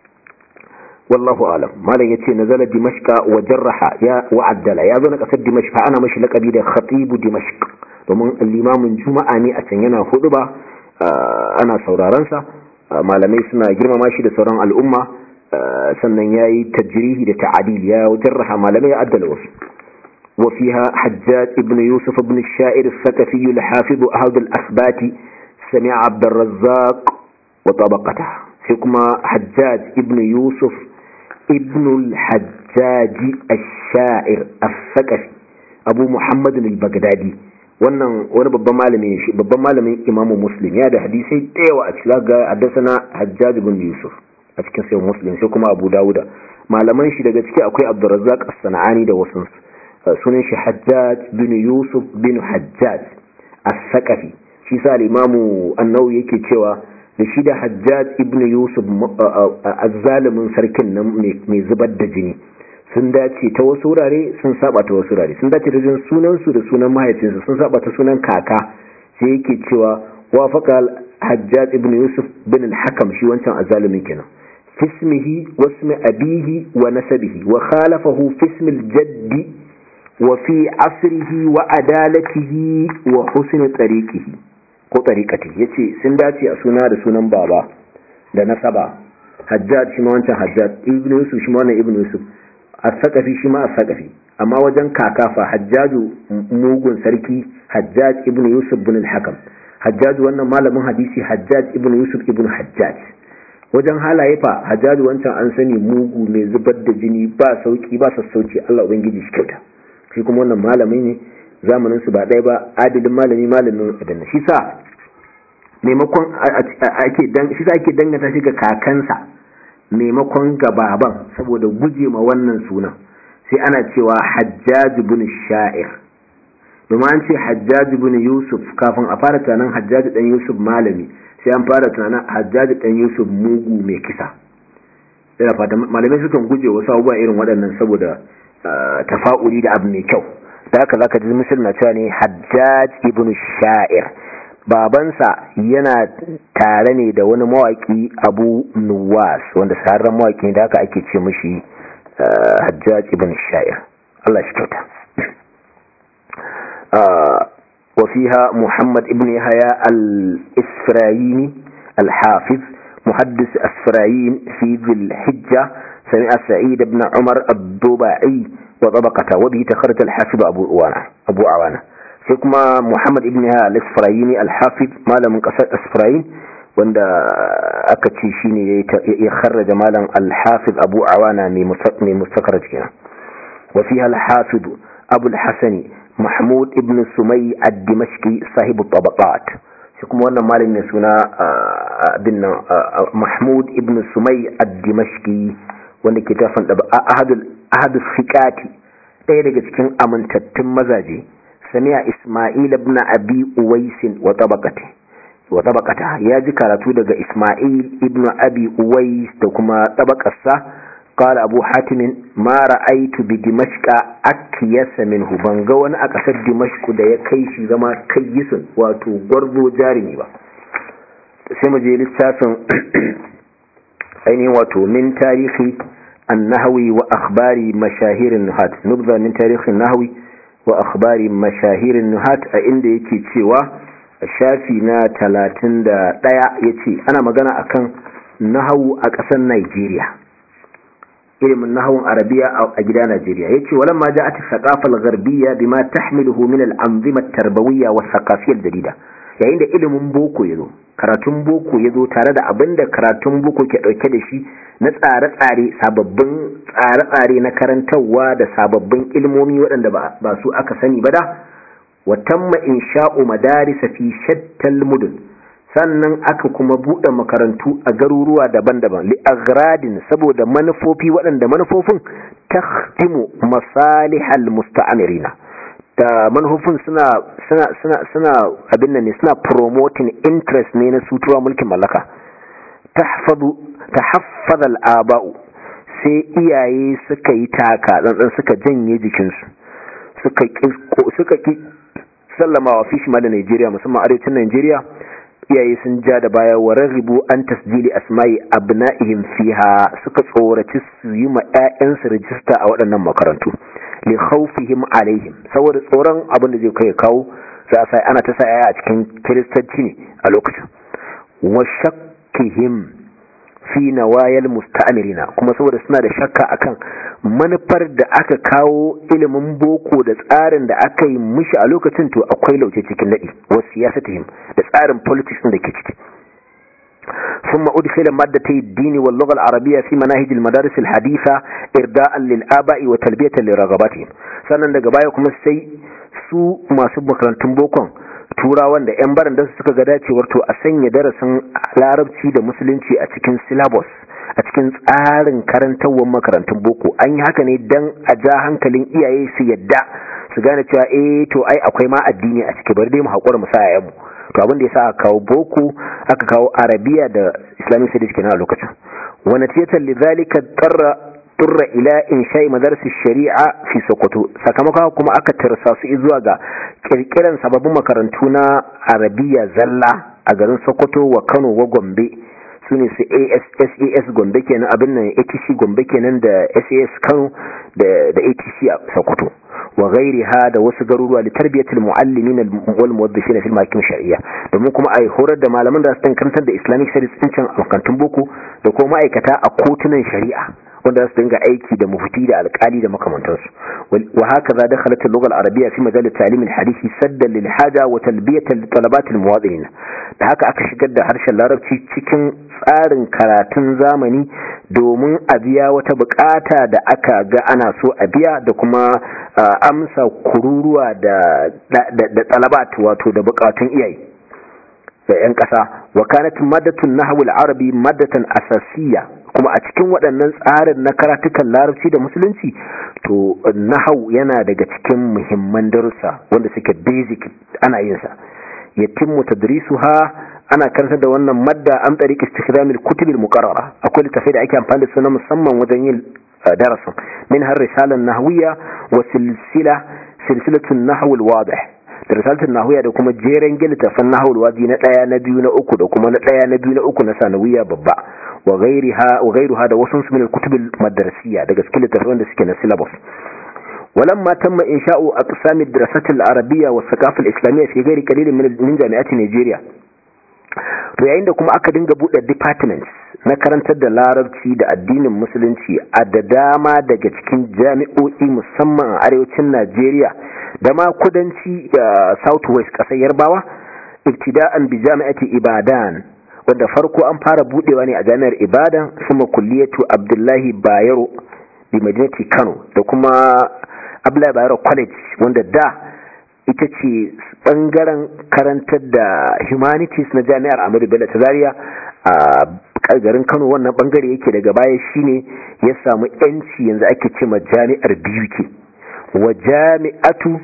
wallahu alam malam yace nazala dimashqa wa jarraha ya wa addala ya zo na kasar dimashqa ana mashi laqabi da khatibu dimashq domin limamin juma'a ne a can yana hudu ba ana sauraron sa malamai suna girmama shi da sauran al'umma sannan yayi tajrihi da ta'dil ya jarraha malamai ya addala wasu وفيها حجاج ابن يوسف بن الشاعر الثقفي الحافظ أحد الأثبات سمع عبد الرزاق وطبقته حكم حجاج ابن يوسف ابن الحجاج الشاعر الثقفي أبو محمد البغدادي wannan wani babban malami shi babban malamin imamu muslim ya da hadisai da yawa a cikin ga haddasana hajjaj ibn yusuf a cikin sai muslim sai kuma abu dawuda malaman shi daga ciki akwai abdurrazzaq as-sanani da wasu sunan shi hajjaj bin yusuf bin hajjaj as-saqafi shi sa al-imamu an-nawawi yake cewa da shi da hajjaj ibn yusuf az-zalimin sarkin nan mai zubar da jini sun dace ta wasu wurare sun saba ta wasu wurare sun dace ta jin sunan su da sunan mahaifinsu sun saba ta sunan kaka sai yake cewa wafaqa hajjaj ibn yusuf bin al-hakam shi wancan az-zalimin kenan fismihi wasmi abihi wa nasabihi wa khalafahu fismi al-jaddi وفي عصره وعدالته وحسن طريقه ko tsarikati ya ce sun dace a suna da sunan baba da nasaba hajjaj shi ma wancan hajjaj ibn yusuf shi ma wannan ibn yusuf as-saqafi shi ma as-saqafi amma wajen kakafa hajjaju mugun sarki hajjaj ibn yusuf ibn al-hakam hajjaj wannan malamin hadisi hajjaj ibn yusuf ibn hajjaj wajen halaye fa hajjaj wancan an sani mugu mai zubar da jini ba sauki ba sassauci Allah ubangiji shi kyauta shi kuma wannan malami ne zamanin su ba ɗaya ba adilin malami malamin adanna shi sa maimakon ake dan shi sa ake danganta shi ga kakansa maimakon ga baban saboda guje ma wannan sunan sai ana cewa hajjaj ibn sha'ir domin an ce hajjaj ibn yusuf kafin a fara tunanin hajjaj dan yusuf malami sai an fara tunanin hajjaj dan yusuf mugu mai kisa ina fata malamai sukan guje wasu abubuwa irin waɗannan saboda tafa'uli da abu mai kyau da haka zaka ji misal na cewa ne hajjaj ibn sha'ir babansa yana tare ne da wani mawaki abu nuwas wanda sararren mawaki da haka ake ce mashi hajjaj ibn sha'ir Allah shi kyauta وفيها محمد ابن يحيى الإسفرايني الحافظ محدث أسفرايين في ذي الحجة سمع سعيد بن عمر الضباعي وطبقته وبه تخرج الحافظ أبو عوانة أبو عوانة حكما محمد ابن الإسفرايني الحافظ مالا من قصة إسفراين وند أكتشي شيني يخرج مالا الحافظ أبو عوانة من مستخرج كنا وفيها الحافظ أبو الحسن محمود ابن سمي الدمشقي صاحب الطبقات حكما وانا مالا من سنة بن محمود ابن سمي الدمشقي wanda ke tafin da ahadus fiqati ɗaya daga cikin amintattun mazaje sami'a isma'il ibn abi uwais wa tabaqati wa tabaqata ya ji karatu daga isma'il ibn abi uwais da kuma tabaqarsa qala abu hatim ma ra'aytu bi dimashqa akyasa minhu ban ga wani a kasar dimashq da ya kai shi zama kayyisun wato gwarzo jarimi ba sai mu je littafin ainihin wato min tarihi النهوي وأخبار مشاهير النهات نبذة من تاريخ النهوي وأخبار مشاهير النهات عند يكي تشيوا shafi na talatin da ɗaya ya ce ana magana akan nahawu a ƙasar Najeriya ilimin nahawun arabiya a gida Najeriya ya ce walan ma ja'at thaqafal gharbiyya bima tahmiluhu min al-anzima at-tarbawiyya wa thaqafiyya al-jadida yayin da ilimin boko yazo karatun boko yazo tare da abinda karatun boko ke dauke da shi na tsare-tsare sababbin tsare-tsare na karantarwa da sababbin ilmomi waɗanda ba su aka sani ba da watamma insha'u madarisa fi shattal mudun sannan aka kuma buɗe makarantu a garuruwa daban-daban li agradin saboda manufofi waɗanda manufofin takhtimu masalihal musta'amirina da manufofin suna suna suna suna abin nan ne suna promoting interest ne na sutuwa mulkin mallaka tahfadu tahaffaz al-aba'u sai iyaye suka yi taka tsantsan suka janye jikinsu suka suka ki sallama wa fishi ma da Najeriya musamman arewacin Najeriya iyaye sun ja da baya wa raghibu an tasjili asma'i abna'ihim fiha suka tsoraci su yi ma ƴaƴansu rijista a waɗannan makarantu li khawfihim alaihim saboda tsoron abin da zai kai kawo za a sai ana ta sa a cikin kiristanci ne a lokacin wa shakkihim fi nawayal musta'mirina kuma saboda suna da shakka akan manufar da aka kawo ilimin boko da tsarin da aka yi mishi a lokacin to akwai lauce cikin nadi wa siyasatihim da tsarin politics da ke ciki ثم أدخل مادتي الدين واللغة العربية في مناهج المدارس الحديثة إرداء للآباء وتلبية لرغباتهم sannan daga baya kuma sai su masu makarantun bokon turawan da 'yan baran da suka ga dacewar to a sanya darasin larabci da musulunci a cikin syllabus a cikin tsarin karantarwar makarantun boko an yi haka ne don a ja hankalin iyaye su yadda su gane cewa eh to ai akwai ma addini a ciki bari dai mu haƙura mu sa yayanmu to abin da ya sa aka kawo boko aka kawo arabiya da islamic studies kenan a lokacin wa natijatan lidhalika tarra turra ila insha'i madarsis shari'a fi sokoto sakamakon kuma aka tarsa su zuwa ga kirkiran sababbin makarantu na arabiya zalla a garin sokoto wa kano wa gombe su ne su sas gombe kenan abin nan atc gombe kenan da sas kano da atc a sokoto wa gairiha da wasu garuruwa da tarbiyatul muallimin wal muwaddifin fil makim shar'iyya domin kuma ai horar da malaman da su karantar da islamic studies din can makarantun boko da kuma ma'aikata a kotunan shari'a wanda su dinga aiki da mufti da alkali da makamantansu wa haka za dakhalat al-lugha al-arabiyya fi majal at-ta'lim al-hadisi saddan lil haja wa talbiyatan li talabat al-muwadinin da haka aka shigar da harshen larabci cikin tsarin karatun zamani domin a biya wata bukata da aka ga ana so a biya da kuma amsa kururuwa da da talabat wato da bukatun iyaye da 'yan ƙasa wa kanat maddatun nahwu al-arabi maddatan asasiyya kuma a cikin waɗannan tsarin na karatukan larabci da musulunci to nahau yana daga cikin muhimman darussa wanda suke basic ana yin sa yatimmu tadrisuha ana karanta da wannan madda an tariq istikhdamil kutubil muqarrara akwai littafai da ake amfani da su na musamman wajen yin darasin min har risalan nahwiya wa silsila silsilatun nahw al-wadih da risalatun nahwiya da kuma jeren littafan nahw al-wadi na daya na biyu na uku da kuma na daya na biyu na uku na sanawiya babba wa ghairiha wa ghairuha da wasu min al-kutub al-madrasiyya daga cikin littafan da suke na syllabus ولما تم إنشاء أقسام الدراسات العربية والثقافة الإسلامية في غير قليل من من جامعات نيجيريا to yayin da kuma aka dinga buɗe departments na karantar da larabci da addinin musulunci a da dama daga cikin jami'o'i musamman a arewacin Najeriya da ma kudanci southwest ƙasar Yarbawa ibtida'an bi jami'ati Ibadan wanda farko an fara buɗewa ne a jami'ar Ibadan kuma kulliyatu Abdullahi Bayero bi Madinati Kano da kuma Abdullahi Bayero College wanda da ita ce bangaren karantar da humanities na jami'ar Ahmadu Bello ta Zaria a garin Kano wannan bangare yake daga baya shine ya samu yanci yanzu ake ce ma jami'ar biyu ke wa jami'atu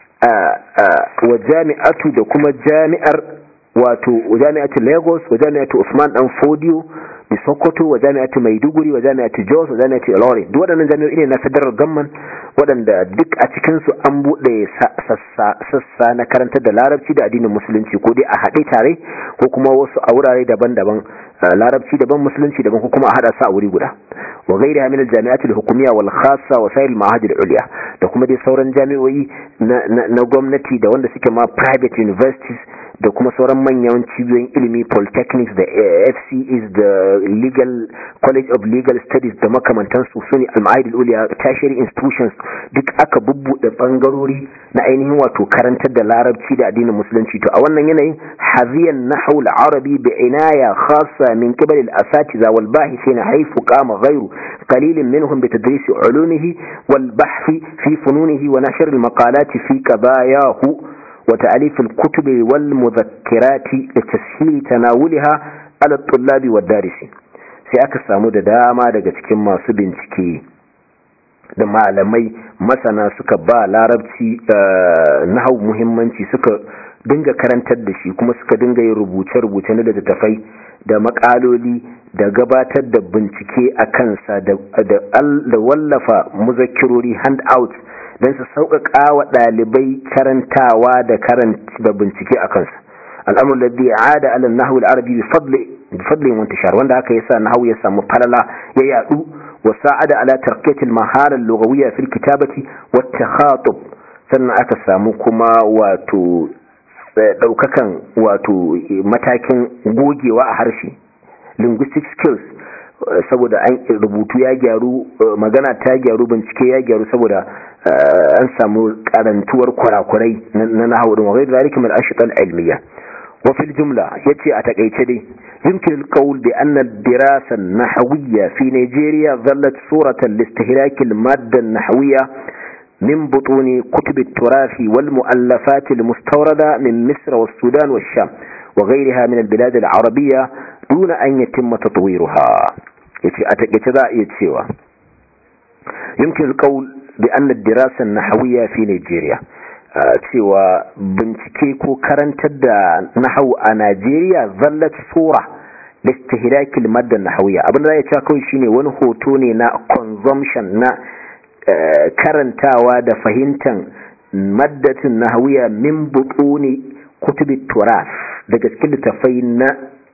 wa jami'atu da kuma jami'ar wato jami'atu Lagos wa jami'atu Usman dan Fodio da Sokoto wa jami'atu Maiduguri wa jami'atu Jos wa jami'atu Ilorin duk waɗannan jami'o'i ne na federal government waɗanda duk a cikin su an buɗe sassa na karantar da larabci da addinin musulunci ko dai a haɗe tare ko kuma wasu a wurare daban-daban larabci daban musulunci daban ko kuma a haɗa su a wuri guda wa gairi min al-jami'at al-hukumiyya wal khassa wa sa'ir al-ma'ahid al-ulya da kuma dai sauran jami'o'i na gwamnati da wanda suke ma private universities da kuma sauran manyan cibiyoyin ilimi polytechnics da fces da legal college of legal studies da makamantansu su ne al-ma'ahid al-ulya tertiary institutions duk aka bubbuɗe bangarori na ainihin wato karantar da larabci da addinin musulunci to a wannan yanayin haziyan nahwu al-arabi bi inaya khassa min qibal al-asatiza wal bahisin haythu qama ghayru qalil minhum bi tadris ulumihi wal bahth fi fununihi wa nashr al-maqalat fi qadayahu wa ta'alif al-kutub wal mudhakkirat litashil tanawulha ala at-tullab wad-darisin sai aka samu da dama daga cikin masu bincike da malamai masana suka ba larabci nahau muhimmanci suka dinga karantar da shi kuma suka dinga yin rubuce-rubuce na littattafai da makaloli da gabatar da bincike a kansa da wallafa muzakirori handout don su sauƙaƙa wa ɗalibai karantawa da da bincike a kansa al'amur da bi ada alal nahwu al-arabi bi fadli wa intishar wanda haka yasa nahwu ya samu falala ya yadu وساعد على ترقية المهارة اللغوية في الكتابة والتخاطب sannan aka samu kuma wato ɗaukakan wato matakin gogewa a harshe linguistic skills saboda an rubutu ya gyaru magana ta gyaru bincike ya gyaru saboda an samu karantuwar kurakurai na nahawu din wa ghayr zalika min ashqal ilmiya wa fil jumla yace a takeice dai يمكن القول بأن الدراسة النحوية في نيجيريا ظلت صورة لاستهلاك المادة النحوية من بطون كتب التراث والمؤلفات المستوردة من مصر والسودان والشام وغيرها من البلاد العربية دون أن يتم تطويرها يتسوى يمكن القول بأن الدراسة النحوية في نيجيريا cewa bincike ko karantar da nahau a Najeriya zallat sura listihlakil madda nahawiyya abin da ya cewa kawai shine wani hoto ne na consumption na karantawa da fahimtar maddatin nahawiyya min butuni kutubi turas daga cikin littafai na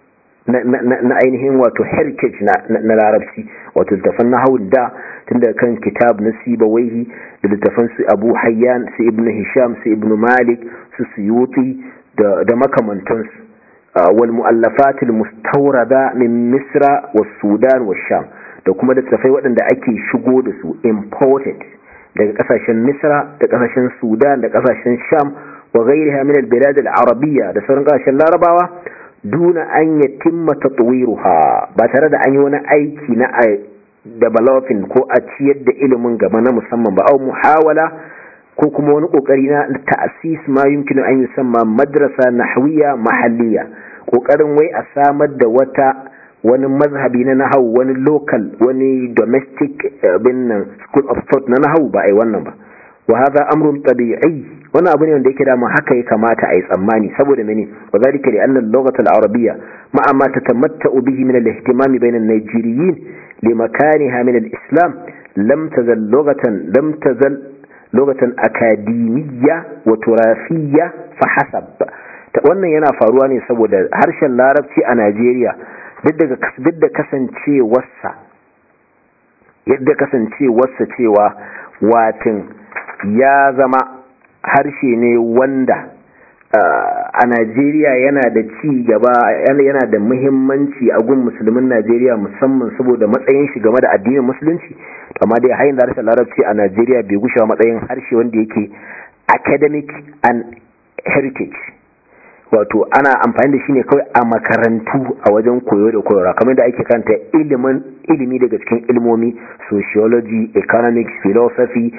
na ainihin wato heritage na larabci wato littafan nahawun da tun daga kan kitab na sibawaihi da littafan su abu hayyan su ibn hisham su ibn malik su suyuti da makamantansu wal mu'allafat al mustawrada min misra was sudan was sham da kuma littafai waɗanda ake shigo da su imported daga kasashen misra da kasashen sudan da kasashen sham wa ghairiha min al bilad al arabiyya da sauran kasashen larabawa duna an yatimma tatwiruha ba tare da an yi wani aiki na developing ko a ciyar da ilimin gaba na musamman ba au muhawala ko kuma wani kokari na ta'sis ma yumkinu an yusamma madrasa nahwiya mahalliya kokarin wai a samar da wata wani mazhabi na nahawu wani local wani domestic bin school of thought na nahawu ba ai wannan ba wa hadha amrun tabi'i wani abu ne wanda yake dama haka ya kamata a yi tsammani saboda mene wa zalika li anna al-lughata al-arabiyya ma'a ma tatamatta'u bihi min al-ihtimam bayna an-najeriyin li makaniha min al-islam lam tazal lughatan lam tazal lughatan akademiyya wa turafiyya fa hasab wannan yana faruwa ne saboda harshen larabci a Najeriya duk da kasancewarsa yadda kasancewarsa cewa watin ya zama harshe ne wanda a Najeriya yana da ci gaba yana da muhimmanci a gun musulmin Najeriya musamman saboda matsayin shi game da addinin musulunci amma dai hayin da harshen larabci a Najeriya bai gushewa matsayin harshe wanda yake academic and heritage wato ana amfani da shi ne kawai a makarantu a wajen koyo da koyarwa kamar da ake kanta ilimin ilimi daga cikin ilmomi sociology economics philosophy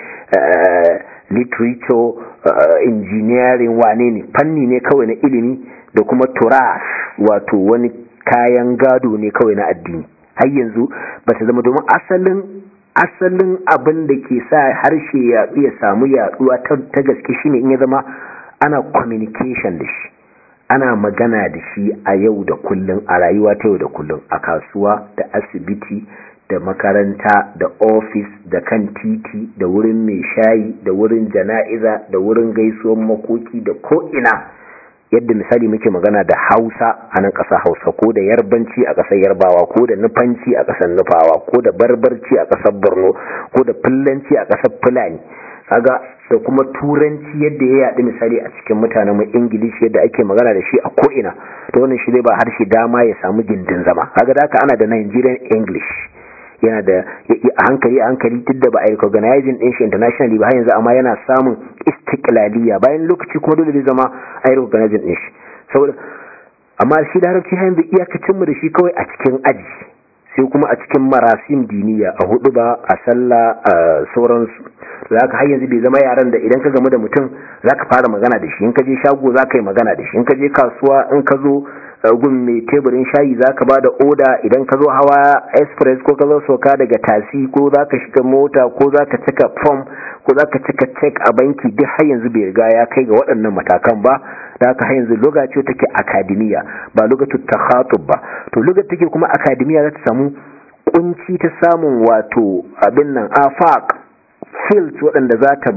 uh, literature uh, engineering wane ne fanni ne kawai na ilimi da kuma turas wato wani kayan gado ne kawai na addini har yanzu ba ta zama domin asalin asalin abin da ke sa harshe ya ya samu yaduwa ta gaske shine in ya zama ana communication da shi ana magana da shi a yau da kullum a rayuwa ta yau da kullum a kasuwa da asibiti da makaranta da ofis da kan titi da wurin mai shayi da wurin jana'iza da wurin gaisuwan makoki da ko'ina yadda misali muke magana da hausa a nan ƙasa hausa ko da yarbanci a ƙasar yarbawa ko da nufanci a ƙasar nufawa ko da barbarci a ƙasar borno ko da fullanci a ƙasar fulani kaga da kuma turanci yadda ya yaɗu misali a cikin mutanen mu ingilishi yadda ake magana da shi a ko'ina to wannan shi zai ba harshe dama ya samu gindin zama kaga da ana da nigerian english yana da a hankali a hankali duk da ba a recognizing din shi internationally ba har yanzu amma yana samun istiklaliya bayan lokaci kuma dole zai zama a recognizing din shi saboda amma shi larabci har yanzu iyakacin mu da shi kawai a cikin aji sai kuma a cikin marasim diniya a hudu ba a sallah a sauransu za ka har yanzu bai zama yaran da idan ka gamu da mutum za ka fara magana da shi in ka je shago za ka yi magana da shi in ka je kasuwa in ka zo gun mai teburin shayi za ka ba da oda idan ka zo hawa express ko ka zo soka daga tasi ko za ka shiga mota ko za ka cika form ko za ka cika check a banki duk har yanzu bai riga ya kai ga waɗannan matakan ba da haka har yanzu lokaci take akademiya ba lokacin takhatub ba to lokacin take kuma akademiya za ta samu kunci ta samun wato abin nan afaq fields waɗanda za ta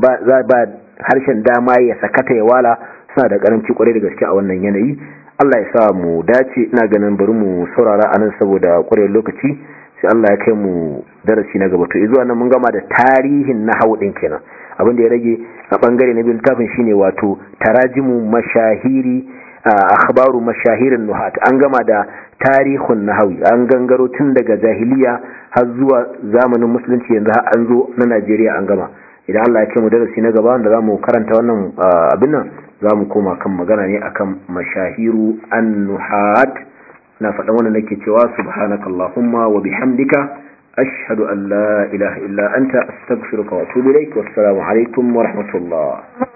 ba harshen dama ya sakata ya wala suna da karanci kwarai da gaske a wannan yanayi Allah ya sa mu dace ina ganin bari mu saurara a nan saboda ƙwarewar lokaci sai Allah ya kai mu darasi na gaba to zuwa nan mun gama da tarihin na din kenan abin da ya rage a bangare na biyu littafin shine wato tarajimu mashahiri akhbaru mashahirin nuhat an gama da tarihun nahawi an gangaro tun daga jahiliya har zuwa zamanin musulunci yanzu har an zo na Najeriya an gama idan Allah ya ce mu darasi na gaba wanda zamu karanta wannan abin nan zamu koma kan magana ne akan mashahiru an-nuhat na faɗa wannan nake cewa subhanakallahumma wa bihamdika ashhadu an la ilaha illa anta astaghfiruka wa atubu ilaik wassalamu alaikum wa rahmatullah